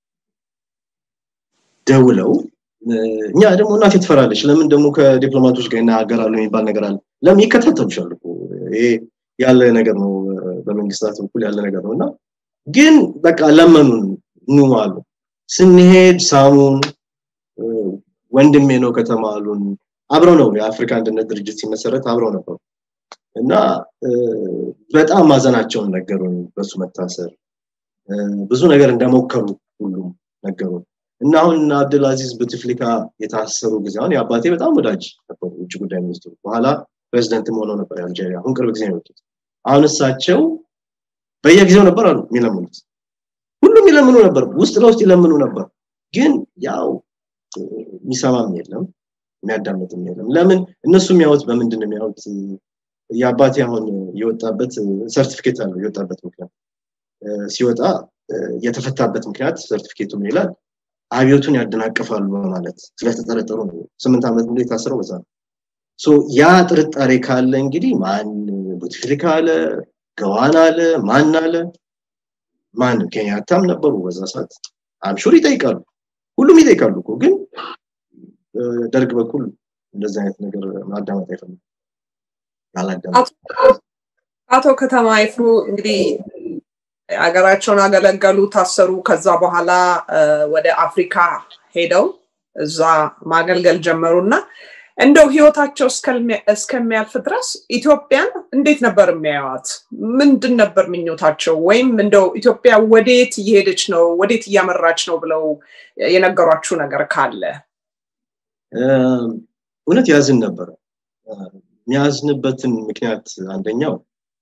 ደውለው እኛ ደግሞ እናቴ ትፈራለች። ለምን ደግሞ ከዲፕሎማቶች ጋር ይናገራሉ የሚባል ነገር አለ። ለምን ይከታተሉሻል እኮ ይሄ ያለ ነገር ነው፣ በመንግስታት በኩል ያለ ነገር ነው እና ግን በቃ ለመኑን ኑ አሉ። ስንሄድ ሳሙን፣ ወንድሜ ነው ከተማ አሉን። አብረው ነው የአፍሪካ አንድነት ድርጅት ሲመሰረት አብረው ነበሩ እና በጣም ማዘናቸውን ነገሩን፣ በሱ መታሰር ብዙ ነገር እንደሞከሩ ሁሉም ነገሩን እና አሁን አብድልአዚዝ ቡትፍሊካ የታሰሩ ጊዜ አሁን የአባቴ በጣም ወዳጅ ነበሩ፣ ውጭ ጉዳይ ሚኒስትሩ። በኋላ ፕሬዚደንትም ሆነው ነበር የአልጄሪያ። አሁን ቅርብ ጊዜ ነው የወጡት። አሁን እሳቸው በየጊዜው ነበር አሉ የሚለምኑት። ሁሉም ይለምኑ ነበር፣ ውስጥ ለውስጥ ይለምኑ ነበር። ግን ያው የሚሰማም የለም የሚያዳምጥም የለም። ለምን እነሱ የሚያዩት በምንድን ነው የሚያዩት? የአባቴ አሁን የወጣበት ሰርቲፊኬት አለው የወጣበት ምክንያት ሲወጣ የተፈታበት ምክንያት ሰርቲፊኬቱ ምን ይላል? አብዮቱን ያደናቅፋሉ በማለት ስለተጠረጠሩ ነው። ስምንት ዓመት ሙሉ የታሰረው በዛ ነው። ያ ጥርጣሬ ካለ እንግዲህ ማን ቡትፍሊካ አለ፣ ገዋን አለ፣ ማን አለ ማን ኬንያታም ነበሩ በዛ ሰዓት አምሹር ይጠይቃሉ። ሁሉም ይጠይቃሉ እኮ ግን ደርግ በኩል እንደዚህ አይነት ነገር ማዳመጥ አይፈልም። አቶ ከተማ ይፍሩ እንግዲህ ሀገራቸውን አገለገሉ፣ ታሰሩ። ከዛ በኋላ ወደ አፍሪካ ሄደው እዛ ማገልገል ጀመሩ እና እንደው ህይወታቸው እስከሚያልፍ ድረስ ኢትዮጵያን እንዴት ነበር የሚያዩት? ምንድን ነበር ምኞታቸው? ወይም እንደው ኢትዮጵያ ወዴት እየሄደች ነው፣ ወዴት እያመራች ነው ብለው የነገሯችሁ ነገር ካለ? እውነት ያዝን ነበረ። የሚያዝንበትን ምክንያት አንደኛው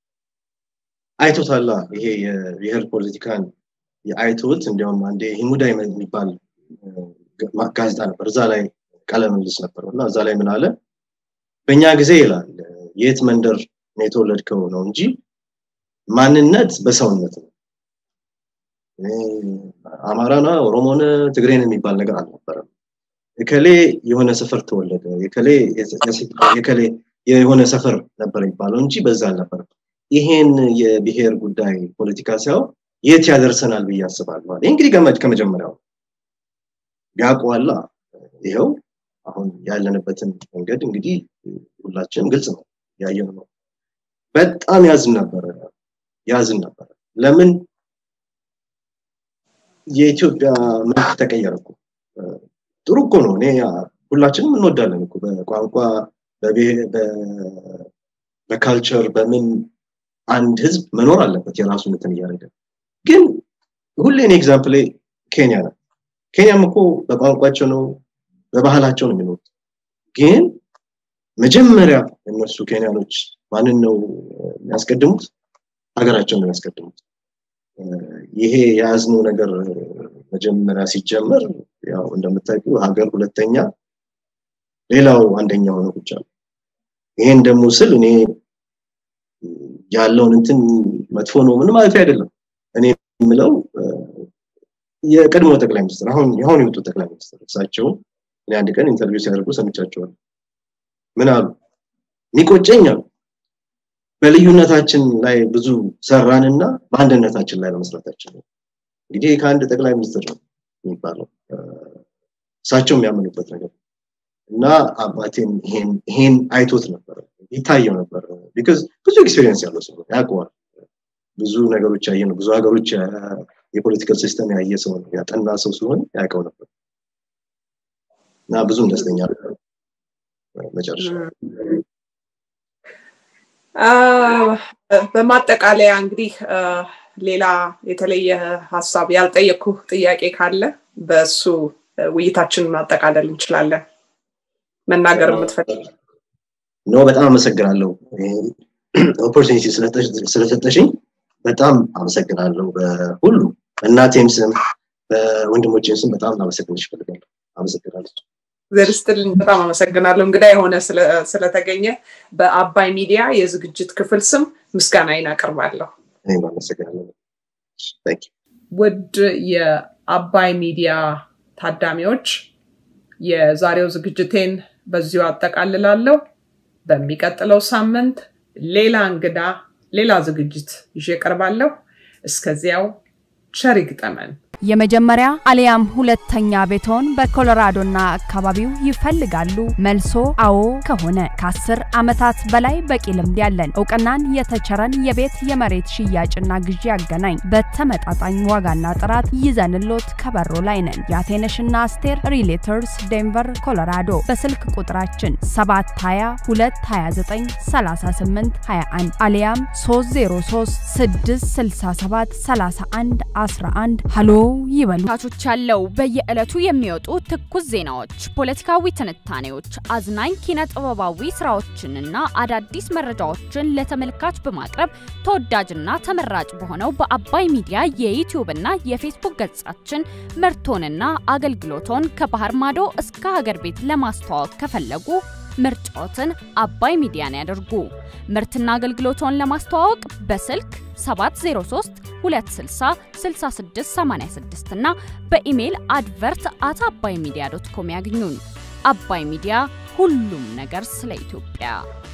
አይቶታላ ይሄ የብሔር ፖለቲካን አይቶት እንዲያውም አንዴ ሂሙዳ የሚባል ጋዜጣ ነበር እዛ ላይ ቃለ ምልልስ ነበረው እና እዛ ላይ ምን አለ በእኛ ጊዜ ይላል የት መንደር ነው የተወለድከው ነው እንጂ ማንነት በሰውነት ነው አማራና ኦሮሞነ ትግሬን የሚባል ነገር አልነበረም የከሌ የሆነ ሰፈር ተወለደ የከሌ የሆነ ሰፈር ነበር የሚባለው እንጂ በዛ አልነበረም ይሄን የብሔር ጉዳይ ፖለቲካ ሲያው የት ያደርሰናል ብዬ አስባለሁ ይህ እንግዲህ ገመድ ከመጀመሪያው ያውቀዋላ ይኸው አሁን ያለንበትን መንገድ እንግዲህ ሁላችንም ግልጽ ነው ያየን ነው በጣም ያዝን ነበረ ያዝን ነበረ ለምን የኢትዮጵያ መልክ ተቀየረ እኮ ጥሩ እኮ ነው እኔ ሁላችንም እንወዳለን እኮ በቋንቋ በካልቸር በምን አንድ ህዝብ መኖር አለበት የራሱ እንትን እያደረገ ግን ሁሌ እኔ ኤግዛምፕል ኬንያ ነው ኬንያም እኮ በቋንቋቸው ነው በባህላቸው ነው የሚኖሩት ግን መጀመሪያ እነሱ ኬንያኖች ማንን ነው የሚያስቀድሙት ሀገራቸውን ነው የሚያስቀድሙት ይሄ የያዝነው ነገር መጀመሪያ ሲጀመር ያው እንደምታውቁ ሀገር ሁለተኛ ሌላው አንደኛ ሆነ ቁጭ ይሄን ደግሞ ስል እኔ ያለውን እንትን መጥፎ ነው ምን ማለት አይደለም እኔ የምለው የቀድሞ ጠቅላይ ሚኒስትር አሁን አሁን የወጡ ጠቅላይ ሚኒስትር እሳቸው እኔ አንድ ቀን ኢንተርቪው ሲያደርጉ ሰምቻቸዋል ምን አሉ የሚቆጨኝ አሉ በልዩነታችን ላይ ብዙ ሰራንና በአንድነታችን ላይ በመስራታችን ነው እንግዲህ ከአንድ ጠቅላይ ሚኒስትር ነው የሚባለው እሳቸው የሚያምኑበት ነገር እና አባቴም ይሄን አይቶት ነበር ይታየው ነበር ቢካዝ ብዙ ኤክስፔሪንስ ያለው ሰው ያውቀዋል ብዙ ነገሮች ያየ ነው ብዙ ሀገሮች የፖለቲካል ሲስተም ያየ ሰው ነው ያጠና ሰው ሲሆን ያውቀው ነበር እና ብዙም ደስተኛ ነበር መጨረሻ በማጠቃለያ እንግዲህ ሌላ የተለየ ሀሳብ ያልጠየቅኩ ጥያቄ ካለ በእሱ ውይይታችን ማጠቃለል እንችላለን መናገር የምትፈልግ ኖ በጣም አመሰግናለሁ ኦፖርቹኒቲ ስለሰጠሽኝ በጣም አመሰግናለሁ በሁሉ በእናቴም ስም በወንድሞቼም ስም በጣም አመሰግንሽ ይፈልጋለሁ አመሰግናለሁ ዘርስትልን በጣም አመሰግናለሁ እንግዳ የሆነ ስለተገኘ በአባይ ሚዲያ የዝግጅት ክፍል ስም ምስጋናዬን አቀርባለሁ እኔም አመሰግናለሁ ውድ የአባይ ሚዲያ ታዳሚዎች የዛሬው ዝግጅቴን በዚሁ አጠቃልላለሁ በሚቀጥለው ሳምንት ሌላ እንግዳ ሌላ ዝግጅት ይዤ ቀርባለሁ እስከዚያው ቸር ይግጠመን የመጀመሪያ አሊያም ሁለተኛ ቤቶን በኮሎራዶና አካባቢው ይፈልጋሉ? መልሶ አዎ ከሆነ ከአስር ዓመታት በላይ በቂ ልምድ ያለን እውቅናን የተቸረን የቤት የመሬት ሽያጭና ግዢ ያገናኝ በተመጣጣኝ ዋጋና ጥራት ይዘንሎት ከበሮ ላይ ነን። የአቴነሽና አስቴር ሪሌተርስ ዴንቨር ኮሎራዶ በስልክ ቁጥራችን 722293821 አሊያም 303 667 31 11 ሃሎ ይበሉ። ታቾች ያለው በየዕለቱ የሚወጡ ትኩስ ዜናዎች፣ ፖለቲካዊ ትንታኔዎች፣ አዝናኝ ኪነ ጥበባዊ ስራዎችንና አዳዲስ መረጃዎችን ለተመልካች በማቅረብ ተወዳጅና ተመራጭ በሆነው በአባይ ሚዲያ የዩቲዩብ እና የፌስቡክ ገጻችን ምርቶንና አገልግሎቶን ከባህር ማዶ እስከ ሀገር ቤት ለማስተዋወቅ ከፈለጉ ምርጫዎትን አባይ ሚዲያን ያደርጉ። ምርትና አገልግሎቶን ለማስተዋወቅ በስልክ 703 260 6686 እና በኢሜይል አድቨርት አት አባይ ሚዲያ ዶት ኮም ያግኙን። አባይ ሚዲያ ሁሉም ነገር ስለ ኢትዮጵያ